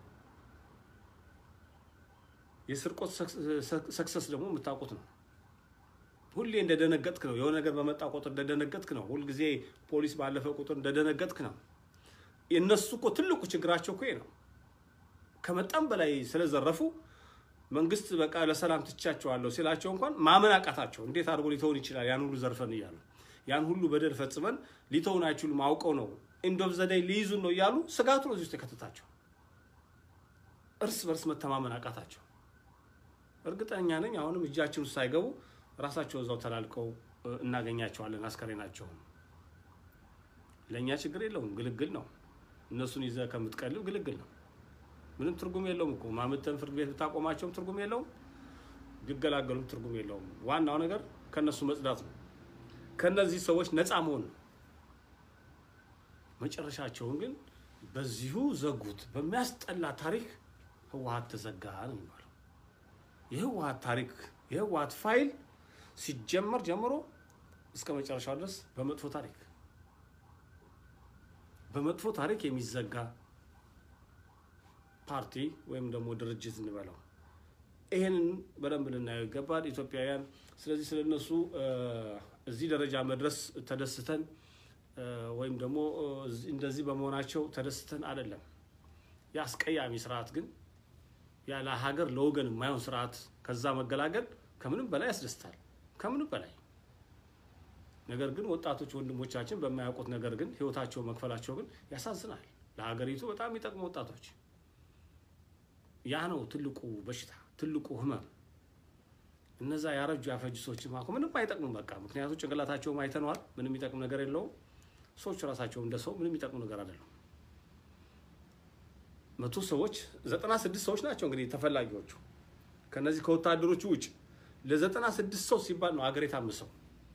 የስርቆት ሰክሰስ ደግሞ የምታውቁት ነው። ሁሌ እንደደነገጥክ ነው። የሆነ ነገር በመጣ ቁጥር እንደደነገጥክ ነው። ሁልጊዜ ፖሊስ ባለፈ ቁጥር እንደደነገጥክ ነው። የእነሱ እኮ ትልቁ ችግራቸው እኮ ነው። ከመጠን በላይ ስለዘረፉ መንግስት በቃ ለሰላም ትቻቸዋለሁ ሲላቸው እንኳን ማመን አቃታቸው። እንዴት አድርጎ ሊተውን ይችላል? ያን ሁሉ ዘርፈን እያሉ ያን ሁሉ በደል ፈጽመን ሊተውን አይችሉም፣ አውቀው ነው ኢንዶፍ ዘዳይ ሊይዙን ነው እያሉ ስጋቱ ነው እዚህ ውስጥ የከተታቸው። እርስ በርስ መተማመን አቃታቸው። እርግጠኛ ነኝ አሁንም እጃችን ውስጥ ሳይገቡ ራሳቸው እዛው ተላልቀው እናገኛቸዋለን አስከሬናቸውን። ለእኛ ችግር የለውም፣ ግልግል ነው። እነሱን ይዘህ ከምትቀልብ ግልግል ነው። ምንም ትርጉም የለውም እኮ ማምተን ፍርድ ቤት ብታቆማቸውም ትርጉም የለውም፣ ቢገላገሉም ትርጉም የለውም። ዋናው ነገር ከእነሱ መጽዳት ነው፣ ከእነዚህ ሰዎች ነፃ መሆን ነው። መጨረሻቸውን ግን በዚሁ ዘጉት። በሚያስጠላ ታሪክ ህወሀት ተዘጋ ነው የሚባለው። የህወሀት ታሪክ የህወሀት ፋይል ሲጀመር ጀምሮ እስከ መጨረሻው ድረስ በመጥፎ ታሪክ በመጥፎ ታሪክ የሚዘጋ ፓርቲ ወይም ደግሞ ድርጅት እንበለው። ይህንን በደንብ ልናየው ይገባል ኢትዮጵያውያን። ስለዚህ ስለነሱ እዚህ ደረጃ መድረስ ተደስተን ወይም ደግሞ እንደዚህ በመሆናቸው ተደስተን አይደለም። የአስቀያሚ ስርዓት ግን ያለ ሀገር ለወገን የማይሆን ስርዓት ከዛ መገላገል ከምንም በላይ ያስደስታል። ከምንም በላይ ነገር ግን ወጣቶች ወንድሞቻችን በማያውቁት ነገር ግን ህይወታቸው መክፈላቸው ግን ያሳዝናል። ለሀገሪቱ በጣም የሚጠቅሙ ወጣቶች ያ ነው ትልቁ በሽታ፣ ትልቁ ህመም። እነዛ ያረጁ ያፈጁ ሰዎች ማኮ ምንም አይጠቅሙም። በቃ ምክንያቱም ጭንቅላታቸውም አይተነዋል። ምንም የሚጠቅም ነገር የለውም። ሰዎች ራሳቸው እንደ ሰው ምንም የሚጠቅሙ ነገር አይደለም። መቶ ሰዎች ዘጠና ስድስት ሰዎች ናቸው እንግዲህ ተፈላጊዎቹ ከነዚህ ከወታደሮቹ ውጭ ለዘጠና ስድስት ሰው ሲባል ነው ሀገር የታመሰው።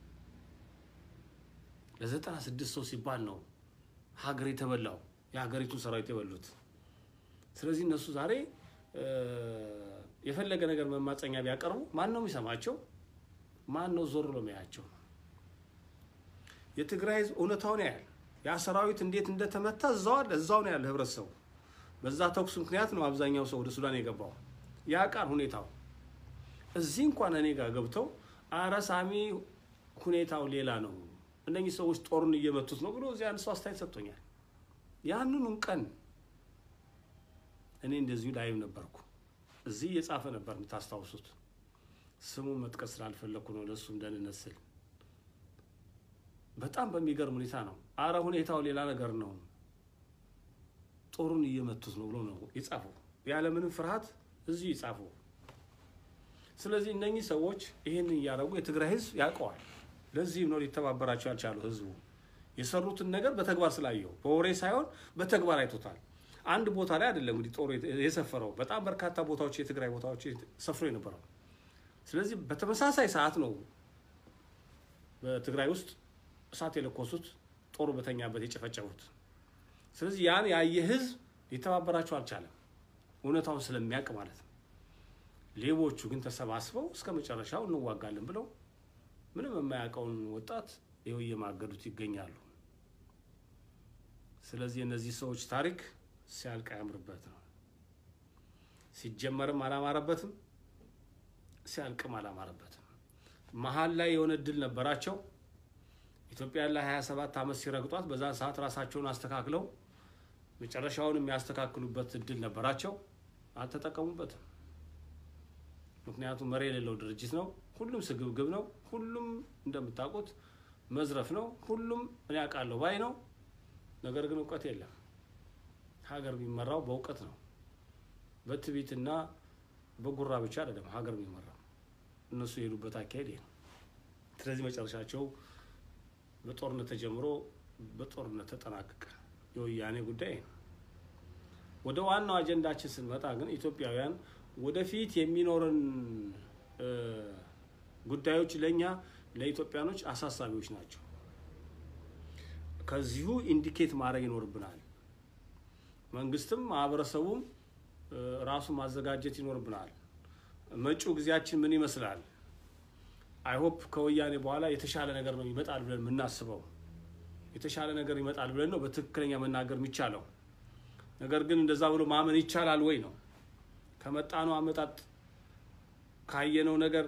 ለዘጠና ስድስት ሰው ሲባል ነው ሀገር የተበላው የሀገሪቱን ሰራዊት የበሉት። ስለዚህ እነሱ ዛሬ የፈለገ ነገር መማፀኛ ቢያቀርቡ ማን ነው የሚሰማቸው? ማን ነው ዞር ብሎ የሚያያቸው? የትግራይ ህዝብ እውነታውን ያያል። ያ ሰራዊት እንዴት እንደተመታ እዛው አለ፣ እዛው ነው ያለ ህብረተሰቡ። በዛ ተኩስ ምክንያት ነው አብዛኛው ሰው ወደ ሱዳን የገባው። ያ ቃል ሁኔታው እዚህ እንኳን እኔ ጋር ገብተው አረ ሳሚ ሁኔታው ሌላ ነው፣ እነኚህ ሰዎች ጦሩን እየመቱት ነው ብሎ እዚህ አንድ ሰው አስተያየት ሰጥቶኛል። ያንኑን ቀን እኔ እንደዚሁ ላይም ነበርኩ። እዚህ እየጻፈ ነበር የምታስታውሱት። ስሙን መጥቀስ ስላልፈለግኩ ነው ለእሱም ደህንነት ስል። በጣም በሚገርም ሁኔታ ነው። አረ ሁኔታው ሌላ ነገር ነው፣ ጦሩን እየመቱት ነው ብሎ ነው የጻፈው። ያለምንም ፍርሃት እዚሁ የጻፈው። ስለዚህ እነኚህ ሰዎች ይህንን እያደረጉ የትግራይ ህዝብ ያውቀዋል። ለዚህም ነው ሊተባበራቸው ያልቻሉ ህዝቡ የሰሩትን ነገር በተግባር ስላየው በወሬ ሳይሆን በተግባር አይቶታል። አንድ ቦታ ላይ አይደለም እንግዲህ ጦሩ የሰፈረው በጣም በርካታ ቦታዎች የትግራይ ቦታዎች ሰፍሮ የነበረው። ስለዚህ በተመሳሳይ ሰዓት ነው በትግራይ ውስጥ እሳት የለኮሱት ጦሩ በተኛበት የጨፈጨፉት። ስለዚህ ያን ያየ ህዝብ ሊተባበራቸው አልቻለም፣ እውነታውን ስለሚያውቅ ማለት ነው። ሌቦቹ ግን ተሰባስበው እስከ መጨረሻው እንዋጋለን ብለው ምንም የማያውቀውን ወጣት ይኸው እየማገዱት ይገኛሉ። ስለዚህ የእነዚህ ሰዎች ታሪክ ሲያልቅ አያምርበት ነው። ሲጀመርም አላማረበትም፣ ሲያልቅም አላማረበትም። መሀል ላይ የሆነ እድል ነበራቸው። ኢትዮጵያ ላይ 27 ዓመት ሲረግጧት በዛ ሰዓት ራሳቸውን አስተካክለው መጨረሻውን የሚያስተካክሉበት እድል ነበራቸው። አልተጠቀሙበትም። ምክንያቱም መሪ የሌለው ድርጅት ነው። ሁሉም ስግብግብ ነው። ሁሉም እንደምታውቁት መዝረፍ ነው። ሁሉም እኔ አውቃለሁ ባይ ነው። ነገር ግን እውቀት የለም። ሀገር የሚመራው በእውቀት ነው። በትዕቢትና በጉራ ብቻ አይደለም ሀገር የሚመራው። እነሱ የሄዱበት አካሄድ ይሄ ነው። ስለዚህ መጨረሻቸው በጦርነት ተጀምሮ በጦርነት ተጠናቀቀ። የወያኔ ጉዳይ ነው። ወደ ዋናው አጀንዳችን ስንመጣ ግን ኢትዮጵያውያን ወደፊት የሚኖረን ጉዳዮች ለእኛ ለኢትዮጵያኖች አሳሳቢዎች ናቸው። ከዚሁ ኢንዲኬት ማድረግ ይኖርብናል። መንግስትም ማህበረሰቡም ራሱን ማዘጋጀት ይኖርብናል። መጪው ጊዜያችን ምን ይመስላል? አይሆፕ ከወያኔ በኋላ የተሻለ ነገር ነው ይመጣል ብለን የምናስበው የተሻለ ነገር ይመጣል ብለን ነው በትክክለኛ መናገር የሚቻለው። ነገር ግን እንደዛ ብሎ ማመን ይቻላል ወይ ነው ከመጣነው አመጣጥ ካየነው ነገር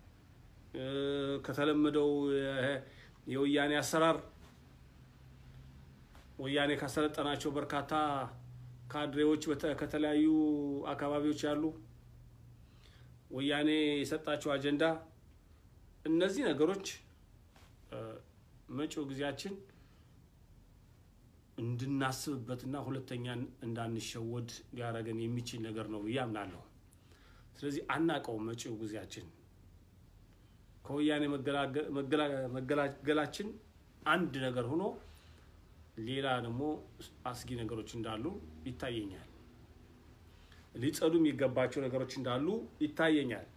ከተለመደው የወያኔ አሰራር ወያኔ ካሰለጠናቸው በርካታ ካድሬዎች ከተለያዩ አካባቢዎች ያሉ ወያኔ የሰጣቸው አጀንዳ እነዚህ ነገሮች መጪው ጊዜያችን እንድናስብበትና ሁለተኛ እንዳንሸወድ ሊያደርገን የሚችል ነገር ነው ብዬ አምናለሁ። ስለዚህ አናቀውም። መጪው ጊዜያችን ከወያኔ መገላገላችን አንድ ነገር ሆኖ ሌላ ደግሞ አስጊ ነገሮች እንዳሉ ይታየኛል። ሊጸዱ የሚገባቸው ነገሮች እንዳሉ ይታየኛል።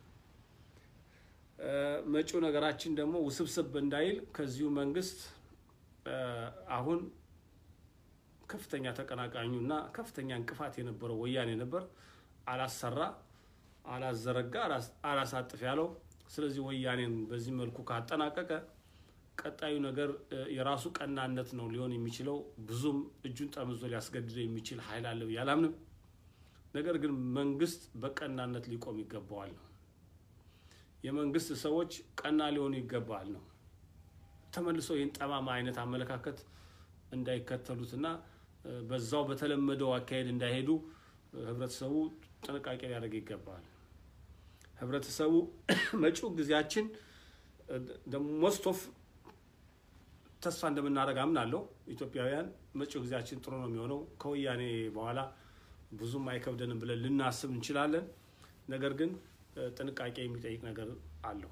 መጪው ነገራችን ደግሞ ውስብስብ እንዳይል ከዚሁ መንግስት አሁን ከፍተኛ ተቀናቃኙ እና ከፍተኛ እንቅፋት የነበረው ወያኔ ነበር። አላሰራ፣ አላዘረጋ፣ አላሳጥፍ ያለው። ስለዚህ ወያኔን በዚህ መልኩ ካጠናቀቀ ቀጣዩ ነገር የራሱ ቀናነት ነው ሊሆን የሚችለው። ብዙም እጁን ጠምዞ ሊያስገድደው የሚችል ኃይል አለ ብዬ አላምንም። ነገር ግን መንግስት በቀናነት ሊቆም ይገባዋል ነው። የመንግስት ሰዎች ቀና ሊሆኑ ይገባል ነው። ተመልሶ ይህን ጠማማ አይነት አመለካከት እንዳይከተሉትና በዛው በተለመደው አካሄድ እንዳይሄዱ ህብረተሰቡ ጥንቃቄ ሊያደርግ ይገባል። ህብረተሰቡ መጪው ጊዜያችን ሞስት ኦፍ ተስፋ እንደምናደርግ አምናለሁ። ኢትዮጵያውያን መጪው ጊዜያችን ጥሩ ነው የሚሆነው ከወያኔ በኋላ ብዙም አይከብደንም ብለን ልናስብ እንችላለን። ነገር ግን ጥንቃቄ የሚጠይቅ ነገር አለው።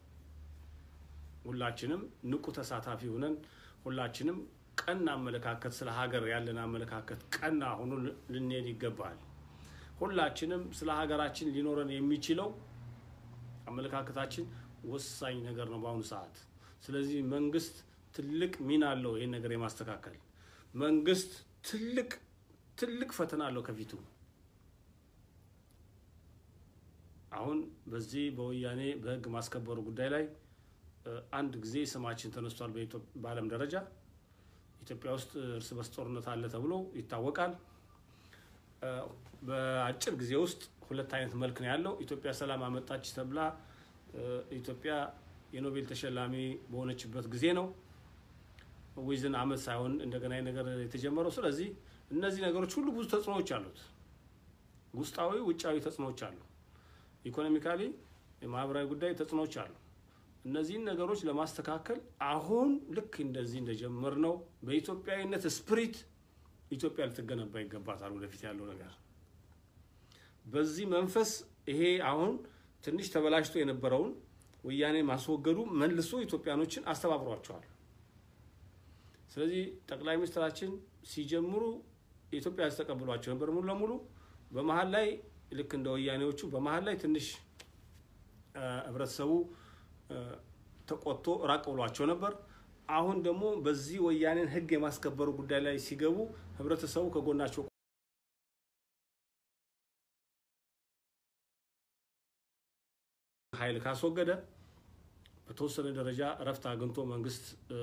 ሁላችንም ንቁ ተሳታፊ ሆነን ሁላችንም ቀና አመለካከት ስለ ሀገር ያለን አመለካከት ቀና ሆኖ ልንሄድ ይገባል። ሁላችንም ስለ ሀገራችን ሊኖረን የሚችለው አመለካከታችን ወሳኝ ነገር ነው በአሁኑ ሰዓት። ስለዚህ መንግስት ትልቅ ሚና አለው ይህን ነገር የማስተካከል መንግስት ትልቅ ትልቅ ፈተና አለው ከፊቱ። አሁን በዚህ በወያኔ በህግ ማስከበሩ ጉዳይ ላይ አንድ ጊዜ ስማችን ተነስቷል። በዓለም ደረጃ ኢትዮጵያ ውስጥ እርስ በርስ ጦርነት አለ ተብሎ ይታወቃል። በአጭር ጊዜ ውስጥ ሁለት አይነት መልክ ነው ያለው። ኢትዮጵያ ሰላም አመጣች ተብላ ኢትዮጵያ የኖቤል ተሸላሚ በሆነችበት ጊዜ ነው ዊዝን አመት ሳይሆን እንደገና ነገር የተጀመረው። ስለዚህ እነዚህ ነገሮች ሁሉ ብዙ ተጽዕኖዎች አሉት። ውስጣዊ፣ ውጫዊ ተጽዕኖዎች አሉ። ኢኮኖሚካሊ፣ የማህበራዊ ጉዳይ ተጽዕኖዎች አሉ። እነዚህን ነገሮች ለማስተካከል አሁን ልክ እንደዚህ እንደጀመር ነው በኢትዮጵያዊነት ስፕሪት ኢትዮጵያ ልትገነባ ይገባታል። ወደፊት ያለው ነገር በዚህ መንፈስ ይሄ አሁን ትንሽ ተበላሽቶ የነበረውን ወያኔ ማስወገዱ መልሶ ኢትዮጵያኖችን አስተባብሯቸዋል። ስለዚህ ጠቅላይ ሚኒስትራችን ሲጀምሩ የኢትዮጵያ ሕዝብ ተቀብሏቸው ነበር ሙሉ ለሙሉ። በመሀል ላይ ልክ እንደ ወያኔዎቹ በመሀል ላይ ትንሽ ህብረተሰቡ ተቆጥቶ ራቅ ብሏቸው ነበር። አሁን ደግሞ በዚህ ወያኔን ህግ የማስከበሩ ጉዳይ ላይ ሲገቡ ህብረተሰቡ ከጎናቸው ኃይል ካስወገደ በተወሰነ ደረጃ እረፍት አግኝቶ መንግስት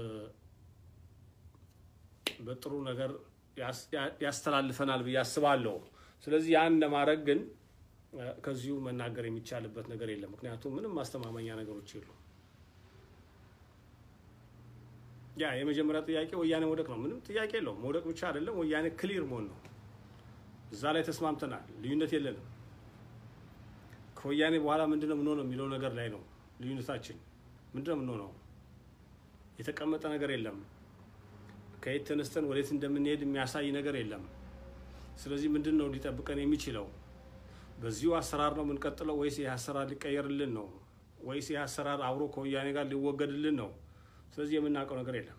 በጥሩ ነገር ያስተላልፈናል ብዬ አስባለሁ። ስለዚህ ያን ለማድረግ ግን ከዚሁ መናገር የሚቻልበት ነገር የለም። ምክንያቱም ምንም ማስተማመኛ ነገሮች የሉ። ያ የመጀመሪያ ጥያቄ ወያኔ መውደቅ ነው። ምንም ጥያቄ የለውም። መውደቅ ብቻ አይደለም፣ ወያኔ ክሊር መሆን ነው። እዛ ላይ ተስማምተናል። ልዩነት የለንም። ከወያኔ በኋላ ምንድን ነው የምንሆነው የሚለው ነገር ላይ ነው ልዩነታችን። ምንድን ነው የምንሆነው? የተቀመጠ ነገር የለም። ከየት ተነስተን ወዴት እንደምንሄድ የሚያሳይ ነገር የለም። ስለዚህ ምንድን ነው ሊጠብቀን የሚችለው? በዚሁ አሰራር ነው የምንቀጥለው ወይስ ይህ አሰራር ሊቀየርልን ነው? ወይስ ይህ አሰራር አብሮ ከወያኔ ጋር ሊወገድልን ነው? ስለዚህ የምናውቀው ነገር የለም።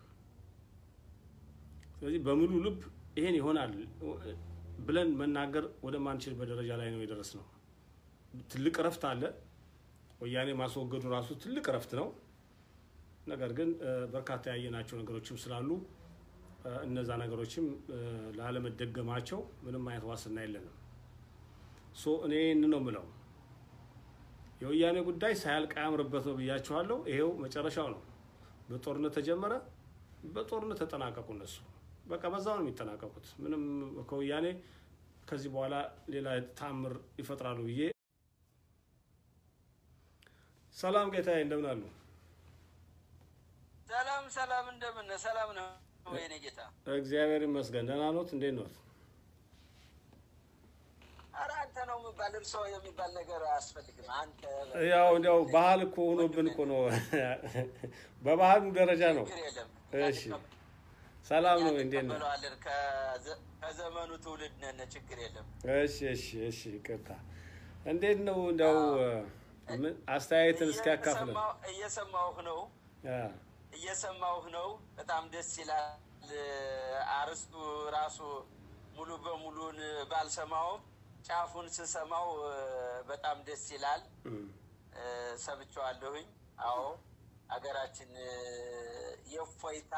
ስለዚህ በሙሉ ልብ ይሄን ይሆናል ብለን መናገር ወደማንችልበት ደረጃ ላይ ነው የደረስነው። ትልቅ እረፍት አለ። ወያኔ ማስወገዱ ራሱ ትልቅ እረፍት ነው። ነገር ግን በርካታ ያየናቸው ነገሮችም ስላሉ እነዛ ነገሮችም ላለመደገማቸው ምንም አይነት ዋስትና የለንም። ሶ እኔ ይህን ነው የምለው። የወያኔ ጉዳይ ሳያልቅ አያምርበት ነው ብያቸዋለሁ። ይሄው መጨረሻው ነው። በጦርነት ተጀመረ፣ በጦርነት ተጠናቀቁ። እነሱ በቃ በዛው ነው የሚጠናቀቁት። ምንም ከወያኔ ከዚህ በኋላ ሌላ ታምር ይፈጥራሉ ብዬ ሰላም ጌታዬ፣ እንደምን አሉ? ሰላም ሰላም፣ እንደምን ሰላም ነው የኔ ጌታ? እግዚአብሔር ይመስገን። ደህና ኖት? እንዴት ኖት? ኧረ አንተ ነው የሚባል እርሶ የሚባል ነገር አያስፈልግም። አንተ ያው እንዲያው ባህል እኮ ሆኖብን እኮ ነው። በባህሉ ደረጃ ነው። ችግር የለም። እሺ ሰላም ነው። እንዴት ነው? እንቀበለዋለን። ከዘ- ከዘመኑ ትውልድ ነን። ችግር የለም። እሺ እሺ እሺ ይቅርታ። እንዴት ነው እንዲያው ምን አስተያየትን እስኪ ያካፍለን። እየሰማሁ- እየሰማሁህ ነው አ፣ እየሰማሁህ ነው። በጣም ደስ ይላል። አርስቱ ራሱ ሙሉ በሙሉን ባልሰማውም ጫፉን ስሰማው እ፣ በጣም ደስ ይላል። እም፣ እ፣ ሰምቼዋለሁኝ። አዎ ሀገራችን እ፣ የእፎይታ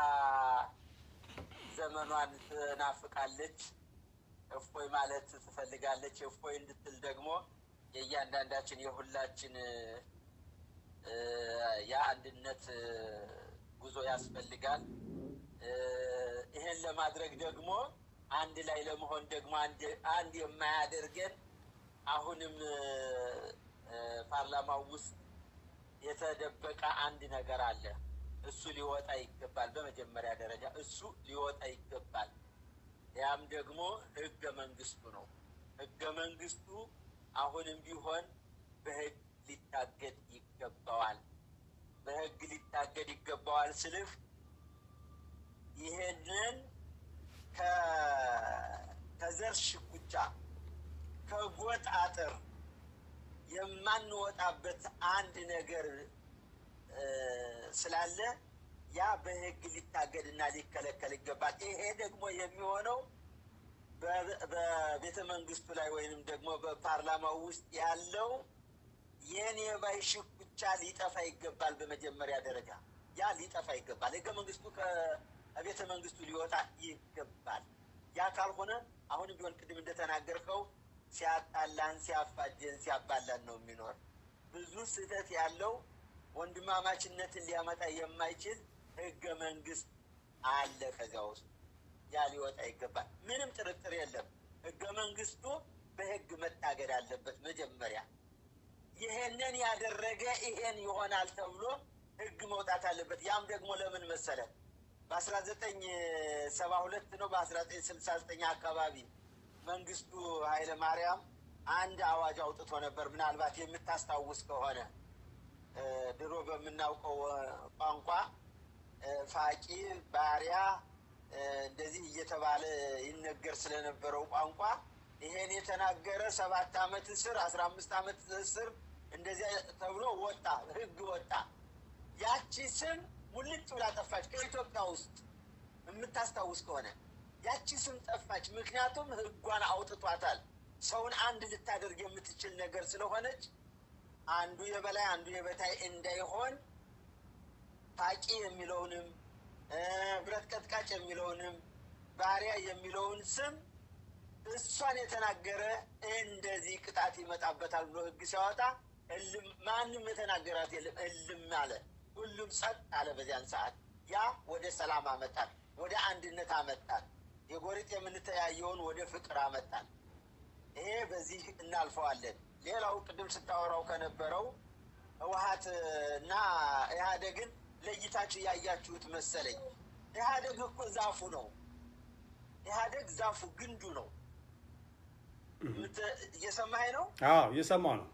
ዘመኗን ትናፍቃለች። እፎይ ማለት ትፈልጋለች። እፎይ እንድትል ደግሞ የእያንዳንዳችን የሁላችን እ፣ እ፣ የአንድነት እ፣ ጉዞ ያስፈልጋል። እ፣ ይሄን ለማድረግ ደግሞ አንድ ላይ ለመሆን ደግሞ አንድ አንድ የማያደርገን አሁንም እ፣ እ፣ ፓርላማው ውስጥ የተደበቀ አንድ ነገር አለ። እሱ ሊወጣ ይገባል። በመጀመሪያ ደረጃ እሱ ሊወጣ ይገባል። ያም ደግሞ ህገ መንግስቱ ነው። ህገ መንግስቱ አሁንም ቢሆን በህግ ሊታገድ ይገባዋል። በህግ ሊታገድ ይገባዋል ስልህ ይሄንን ከ- ከዘር ሽኩቻ ከጎጥ አጥር የማንወጣበት አንድ ነገር እ፣ ስላለ ያ በህግ ሊታገድና ሊከለከል ይገባል። ይሄ ደግሞ የሚሆነው በ- በቤተ መንግስቱ ላይ ወይንም ደግሞ በፓርላማው ውስጥ ያለው የኔ ባይ ሽኩቻ ሊጠፋ ይገባል። በመጀመሪያ ደረጃ ያ ሊጠፋ ይገባል። ህገ መንግስቱ ከቤተ መንግስቱ ሊወጣ ይገባል። ያ ካልሆነ አሁንም ቢሆን ቅድም እንደተናገርከው ሲያጣላን፣ ሲያፋጀን፣ ሲያባላን ነው የሚኖር። ብዙ ስህተት ያለው ወንድማማችነትን ሊያመጣ የማይችል ህገ መንግስት አለ ከዚያ ውስጥ ያ ሊወጣ ይገባል። ምንም ጥርጥር የለም። ህገ መንግስቱ በህግ መታገድ አለበት መጀመሪያ ይሄንን ያደረገ ይሄን ይሆናል ተብሎ ህግ መውጣት አለበት። ያም ደግሞ ለምን መሰለ በአስራ ዘጠኝ ሰባ ሁለት ነው በአስራ ዘጠኝ ስልሳ ዘጠኝ አካባቢ መንግስቱ ኃይለ ማርያም አንድ አዋጅ አውጥቶ ነበር። ምናልባት የምታስታውስ ከሆነ እ፣ ድሮ በምናውቀው እ፣ ቋንቋ እ፣ ፋቂ ባሪያ እ፣ እንደዚህ እየተባለ ይነገር ስለነበረው ቋንቋ ይሄን የተናገረ ሰባት አመት እስር አስራ አምስት አመት እስር እንደዚያ ተብሎ ወጣ፣ ህግ ወጣ። ያቺ ስም ሙልጭ ብላ ጠፋች ከኢትዮጵያ ውስጥ የምታስታውስ ከሆነ ያቺ ስም ጠፋች። ምክንያቱም ህጓን አውጥቷታል። ሰውን አንድ ልታደርግ የምትችል ነገር ስለሆነች አንዱ የበላይ አንዱ የበታይ እንዳይሆን ታቂ የሚለውንም እ፣ ብረት ቀጥቃጭ የሚለውንም ባሪያ የሚለውን ስም እሷን የተናገረ እንደዚህ ቅጣት ይመጣበታል ብሎ ህግ ሲያወጣ እልም ማንም የተናገራት የለም። እልም አለ። ሁሉም ጸጥ አለ። በዚያን ሰዓት ያ ወደ ሰላም አመጣል፣ ወደ አንድነት አመጣል። የጎሪጥ የምንተያየውን ወደ ፍቅር አመጣል። ይሄ በዚህ እናልፈዋለን። ሌላው ቅድም ስታወራው ከነበረው ህወሀት እና ኢህአዴግን ለይታችሁ ያያችሁት መሰለኝ። ኢህአዴግ እኮ ዛፉ ነው። ኢህአዴግ ዛፉ ግንዱ ነው። ምት- እየሰማኸኝ ነው? አዎ እየሰማሁ ነው።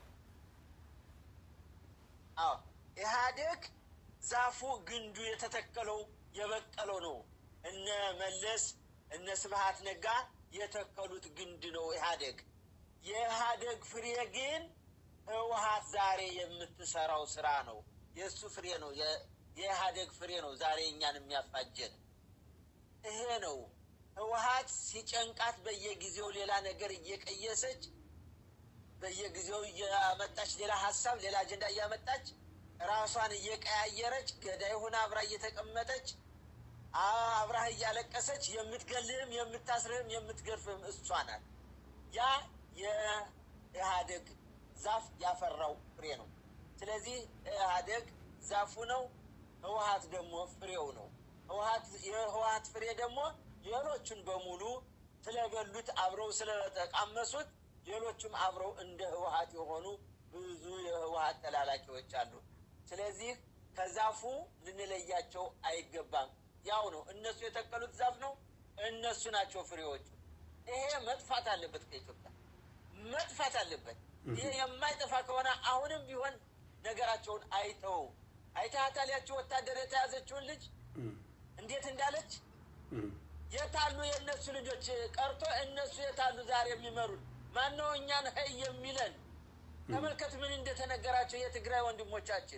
አዎ ኢህአዴግ ዛፉ ግንዱ የተተከለው የበቀለው ነው። እነ መለስ እነ ስብሀት ነጋ የተከሉት ግንድ ነው ኢህአዴግ። የኢህአዴግ ፍሬ ግን ህወሀት ዛሬ የምትሰራው ስራ ነው። የእሱ ፍሬ ነው። የ- የኢህአዴግ ፍሬ ነው ዛሬ እኛን የሚያፋጀን ይሄ ነው። ህወሀት ሲጨንቃት በየጊዜው ሌላ ነገር እየቀየሰች በየጊዜው እያመጣች ሌላ ሀሳብ ሌላ አጀንዳ እያመጣች ራሷን እየቀያየረች ገዳይ ሆና አብራ እየተቀመጠች አብራህ እያለቀሰች የምትገልህም የምታስርህም የምትገርፍህም እሷ ናት። ያ የኢህአዴግ ዛፍ ያፈራው ፍሬ ነው። ስለዚህ ኢህአዴግ ዛፉ ነው፣ ህወሀት ደግሞ ፍሬው ነው። ህወሀት የህወሀት ፍሬ ደግሞ ሌሎቹን በሙሉ ስለበሉት አብረው ስለተቃመሱት ሌሎቹም አብረው እንደ ህወሀት የሆኑ ብዙ የህወሀት ተላላኪዎች አሉ። ስለዚህ ከዛፉ ልንለያቸው አይገባም። ያው ነው፣ እነሱ የተከሉት ዛፍ ነው፣ እነሱ ናቸው ፍሬዎቹ። ይሄ መጥፋት አለበት ከኢትዮጵያ መጥፋት አለበት። ይሄ የማይጠፋ ከሆነ አሁንም ቢሆን ነገራቸውን አይተው አይተሃታል። ያቸው ወታደር የተያዘችውን ልጅ እንዴት እንዳለች የታሉ የእነሱ ልጆች ቀርቶ እነሱ የታሉ ዛሬ የሚመሩን ማነው እኛን ሀይ የሚለን ተመልከት ምን እንደተነገራቸው የትግራይ ወንድሞቻችን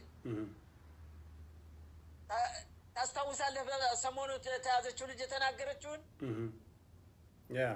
ታ- ታስታውሳለህ በሰሞኑ የተያዘችው ልጅ የተናገረችውን ያ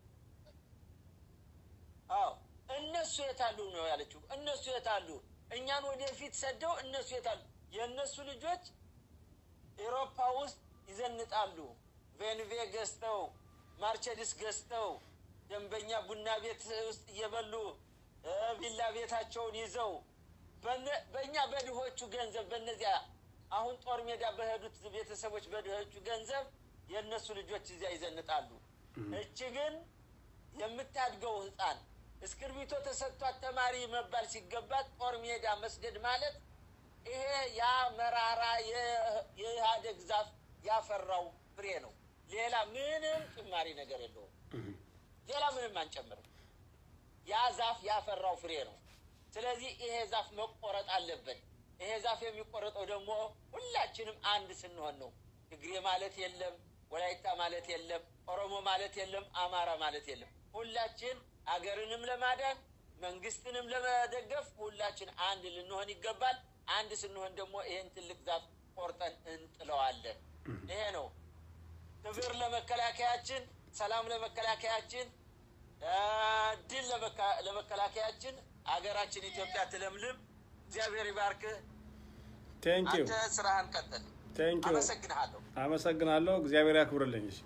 አዎ እነሱ የታሉ ነው ያለችው እነሱ የታሉ እኛን ወደፊት ሰደው እነሱ የታሉ የእነሱ ልጆች ኤሮፓ ውስጥ ይዘንጣሉ ቬንቬ ገዝተው ማርቸዲስ ገዝተው ደንበኛ ቡና ቤት ውስጥ እየበሉ እ ቪላ ቤታቸውን ይዘው በነ- በእኛ በድሆቹ ገንዘብ በእነዚያ አሁን ጦር ሜዳ በሄዱት ቤተሰቦች በድሆቹ ገንዘብ የእነሱ ልጆች እዚያ ይዘንጣሉ። እች ግን የምታድገው ህፃን እስክርቢቶ ተሰጥቷት ተማሪ መባል ሲገባት ጦር ሜዳ መስደድ ማለት ይሄ ያ መራራ የ- የኢህአዴግ ዛፍ ያፈራው ፍሬ ነው። ሌላ ምንም ጭማሪ ነገር የለውም። ሌላ ምንም አንጨምርም። ያ ዛፍ ያፈራው ፍሬ ነው። ስለዚህ ይሄ ዛፍ መቆረጥ አለበት። ይሄ ዛፍ የሚቆረጠው ደግሞ ሁላችንም አንድ ስንሆን ነው። ትግሬ ማለት የለም፣ ወላይታ ማለት የለም፣ ኦሮሞ ማለት የለም፣ አማራ ማለት የለም። ሁላችን አገርንም ለማዳን መንግስትንም ለመደገፍ ሁላችን አንድ ልንሆን ይገባል። አንድ ስንሆን ደግሞ ይሄን ትልቅ ዛፍ ቆርጠን እንጥለዋለን። ይሄ ነው ክብር ለመከላከያችን፣ ሰላም ለመከላከያችን፣ አ፣ ድል ለመካ- ለመከላከያችን። አገራችን ኢትዮጵያ ትለምልም። እግዚአብሔር ይባርክህ። ቴንክ ዩ አንተ ስራህን ቀጥል። ቴንክ ዩ አመሰግንሃለሁ። አመሰግናለሁ። እግዚአብሔር ያክብርልኝ። እሺ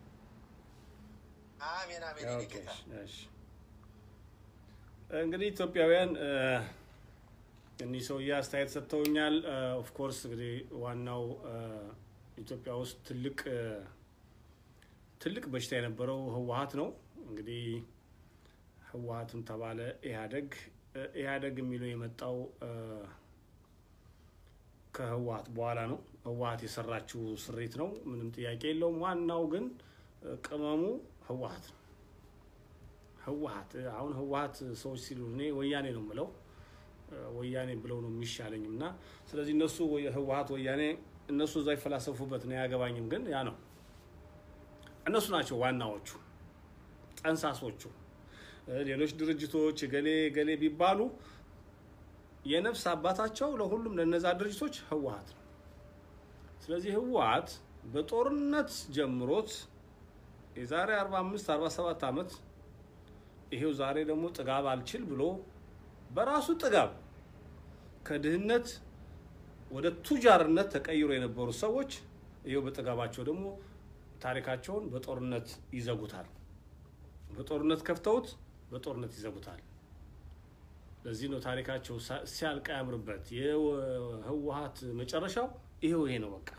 አሜን አሜን። የኔ ኦኬ፣ ጌታ እሺ። እንግዲህ ኢትዮጵያውያን እ፣ እኒህ ሰውዬ አስተያየት ሰጥተውኛል። ኦፍኮርስ እንግዲህ ዋናው እ፣ ኢትዮጵያ ውስጥ ትልቅ እ፣ ትልቅ በሽታ የነበረው ህወሀት ነው። እንግዲህ ህወሀትም ተባለ ኢህአዴግ እ፣ ኢህአዴግ የሚለው የመጣው እ፣ ከህወሀት በኋላ ነው። ህወሀት የሰራችው ስሪት ነው፣ ምንም ጥያቄ የለውም። ዋናው ግን እ፣ ቅመሙ ህወሀት ነው። ህወሀት አሁን ህወሀት ሰዎች ሲሉ እኔ ወያኔ ነው የምለው እ፣ ወያኔ ብለው ነው የሚሻለኝም እና ስለዚህ እነሱ ወይ- ህወሀት ወያኔ እነሱ እዛ ይፈላሰፉበት ነው አያገባኝም። ግን ያ ነው እነሱ ናቸው ዋናዎቹ ጠንሳሶቹ። እ፣ ሌሎች ድርጅቶች ገሌ ገሌ ቢባሉ የነፍስ አባታቸው ለሁሉም ለነዛ ድርጅቶች ህወሀት ነው። ስለዚህ ህወሀት በጦርነት ጀምሮት የዛሬ 45 47 ዓመት ይሄው ዛሬ ደግሞ ጥጋብ አልችል ብሎ በራሱ ጥጋብ ከድህነት ወደ ቱጃርነት ተቀይሮ የነበሩ ሰዎች ይሄው በጥጋባቸው ደግሞ ታሪካቸውን በጦርነት ይዘጉታል። በጦርነት ከፍተውት በጦርነት ይዘጉታል። ለዚህ ነው ታሪካቸው ሳ- ሲያልቅ ያምርበት። የህወሀት መጨረሻው ይሄው ይሄ ነው በቃ።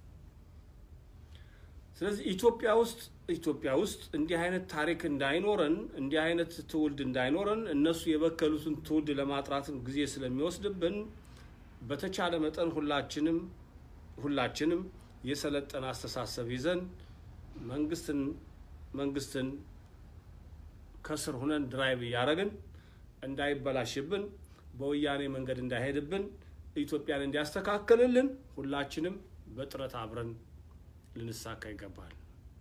ስለዚህ ኢትዮጵያ ውስጥ ኢትዮጵያ ውስጥ እንዲህ አይነት ታሪክ እንዳይኖረን እንዲህ አይነት ትውልድ እንዳይኖረን እነሱ የበከሉትን ትውልድ ለማጥራትም ጊዜ ስለሚወስድብን በተቻለ መጠን ሁላችንም ሁላችንም የሰለጠነ አስተሳሰብ ይዘን መንግስትን መንግስትን ከስር ሁነን ድራይቭ እያደረግን እንዳይበላሽብን በወያኔ መንገድ እንዳይሄድብን ኢትዮጵያን እንዲያስተካክልልን ሁላችንም በጥረት አብረን ልንሳካ ይገባል።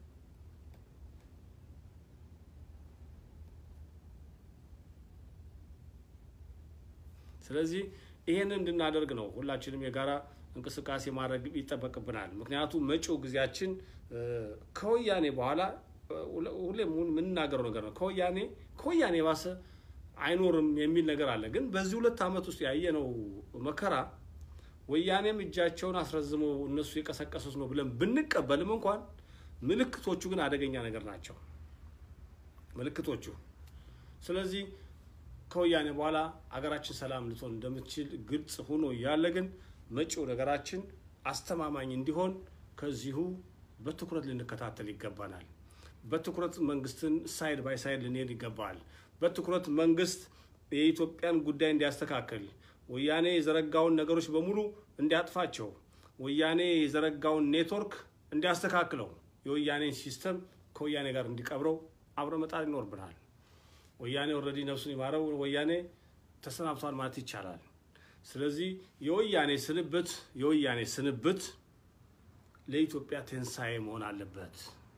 ስለዚህ ይህን እንድናደርግ ነው ሁላችንም የጋራ እንቅስቃሴ ማድረግ ይጠበቅብናል። ምክንያቱም መጪው ጊዜያችን እ፣ ከወያኔ በኋላ እ፣ ሁለ- ሁሌም የምንናገረው ነገር ነው። ከወያኔ ከወያኔ የባሰ አይኖርም የሚል ነገር አለ። ግን በዚህ ሁለት ዓመት ውስጥ ያየነው መከራ ወያኔም እጃቸውን አስረዝመው እነሱ የቀሰቀሱት ነው ብለን ብንቀበልም እንኳን ምልክቶቹ ግን አደገኛ ነገር ናቸው ምልክቶቹ። ስለዚህ ከወያኔ በኋላ አገራችን ሰላም ልትሆን እንደምትችል ግልጽ ሆኖ እያለ ግን መጪው ነገራችን አስተማማኝ እንዲሆን ከዚሁ በትኩረት ልንከታተል ይገባናል። በትኩረት መንግስትን ሳይድ ባይ ሳይድ ልንሄድ ይገባል። በትኩረት መንግስት የኢትዮጵያን ጉዳይ እንዲያስተካክል ወያኔ የዘረጋውን ነገሮች በሙሉ እንዲያጥፋቸው፣ ወያኔ የዘረጋውን ኔትወርክ እንዲያስተካክለው፣ የወያኔን ሲስተም ከወያኔ ጋር እንዲቀብረው አብረ መጣር ይኖርብናል። ወያኔ ኦልሬዲ ነፍሱን ይማረው ወያኔ ተሰናብቷል ማለት ይቻላል። ስለዚህ የወያኔ ስንብት የወያኔ ስንብት ለኢትዮጵያ ትንሣኤ መሆን አለበት።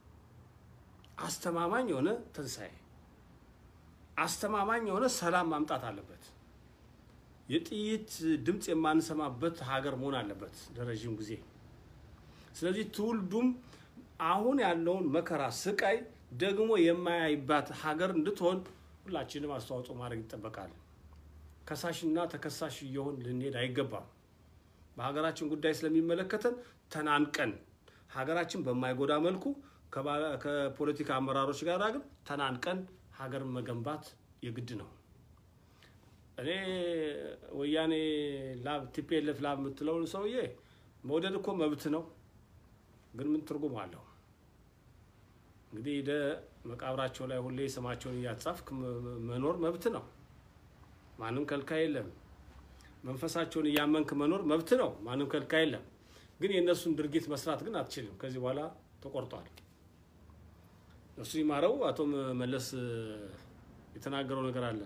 አስተማማኝ የሆነ ትንሣኤ፣ አስተማማኝ የሆነ ሰላም ማምጣት አለበት። የጥይት ድምፅ የማንሰማበት ሀገር መሆን አለበት ለረዥም ጊዜ። ስለዚህ ትውልዱም አሁን ያለውን መከራ፣ ስቃይ ደግሞ የማያይባት ሀገር እንድትሆን ሁላችንም አስተዋጽኦ ማድረግ ይጠበቃል። ከሳሽና ተከሳሽ እየሆን ልንሄድ አይገባም። በሀገራችን ጉዳይ ስለሚመለከተን ተናንቀን ሀገራችን በማይጎዳ መልኩ ከፖለቲካ አመራሮች ጋር ግን ተናንቀን ሀገርን መገንባት የግድ ነው። እኔ ወያኔ ላብ ቲፒኤልኤፍ ላብ የምትለውን ሰውዬ መውደድ እኮ መብት ነው፣ ግን ምን ትርጉም አለው? እንግዲህ ሄደ መቃብራቸው ላይ ሁሌ ስማቸውን እያጻፍክ መኖር መብት ነው። ማንም ከልካይ የለም። መንፈሳቸውን እያመንክ መኖር መብት ነው። ማንም ከልካይ የለም። ግን የእነሱን ድርጊት መስራት ግን አትችልም። ከዚህ በኋላ ተቆርጧል። እሱ ይማረው። አቶ መለስ የተናገረው ነገር አለ።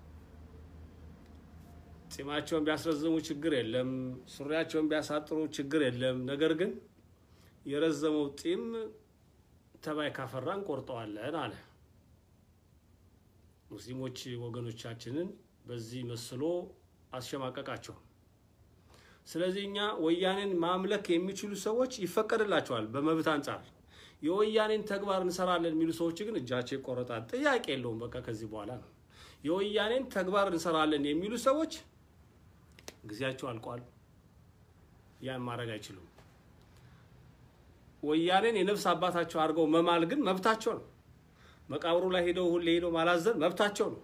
ጺማቸውን ቢያስረዝሙ ችግር የለም፣ ሱሪያቸውን ቢያሳጥሩ ችግር የለም። ነገር ግን የረዘመው ጺም ተባይ ካፈራ እንቆርጠዋለን አለ። ሙስሊሞች ወገኖቻችንን በዚህ መስሎ አስሸማቀቃቸው። ስለዚህ እኛ ወያኔን ማምለክ የሚችሉ ሰዎች ይፈቀድላቸዋል በመብት አንጻር። የወያኔን ተግባር እንሰራለን የሚሉ ሰዎች ግን እጃቸው ይቆረጣል። ጥያቄ የለውም። በቃ ከዚህ በኋላ ነው። የወያኔን ተግባር እንሰራለን የሚሉ ሰዎች ጊዜያቸው አልቋል። ያን ማድረግ አይችሉም። ወያኔን የነፍስ አባታቸው አድርገው መማል ግን መብታቸው ነው። መቃብሩ ላይ ሄደው ሁሌ ሄደው ማላዘን መብታቸው ነው።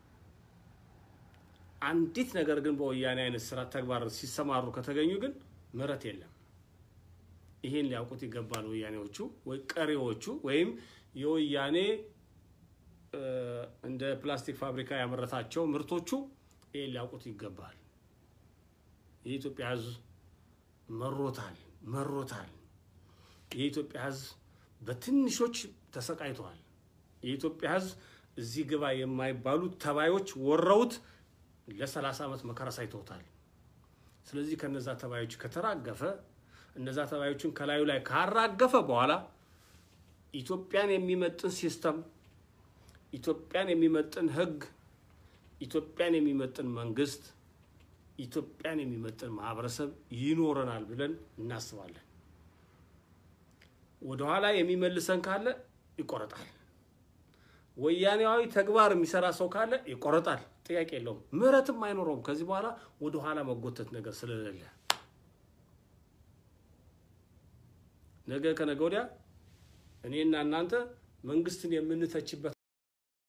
አንዲት ነገር ግን በወያኔ አይነት ስራ ተግባር ሲሰማሩ ከተገኙ ግን ምህረት የለም። ይሄን ሊያውቁት ይገባል። ወያኔዎቹ ወይ ቀሪዎቹ ወይም የወያኔ እንደ ፕላስቲክ ፋብሪካ ያመረታቸው ምርቶቹ ይሄን ሊያውቁት ይገባል። የኢትዮጵያ ሕዝብ መሮታል መሮታል። የኢትዮጵያ ሕዝብ በትንሾች ተሰቃይተዋል። የኢትዮጵያ ሕዝብ እዚህ ግባ የማይባሉ ተባዮች ወረውት ለሰላሳ ዓመት መከራ ሳይተውታል። ስለዚህ ከነዛ ተባዮች ከተራገፈ እነዛ ተባዮችን ከላዩ ላይ ካራገፈ በኋላ ኢትዮጵያን የሚመጥን ሲስተም፣ ኢትዮጵያን የሚመጥን ህግ፣ ኢትዮጵያን የሚመጥን መንግስት፣ ኢትዮጵያን የሚመጥን ማህበረሰብ ይኖረናል ብለን እናስባለን። ወደኋላ የሚመልሰን ካለ ይቆረጣል። ወያኔያዊ ተግባር የሚሰራ ሰው ካለ ይቆረጣል። ጥያቄ የለውም። ምህረትም አይኖረውም። ከዚህ በኋላ ወደ ኋላ መጎተት ነገር ስለሌለ ነገ ከነገ ወዲያ እኔና እናንተ መንግስትን የምንተችበት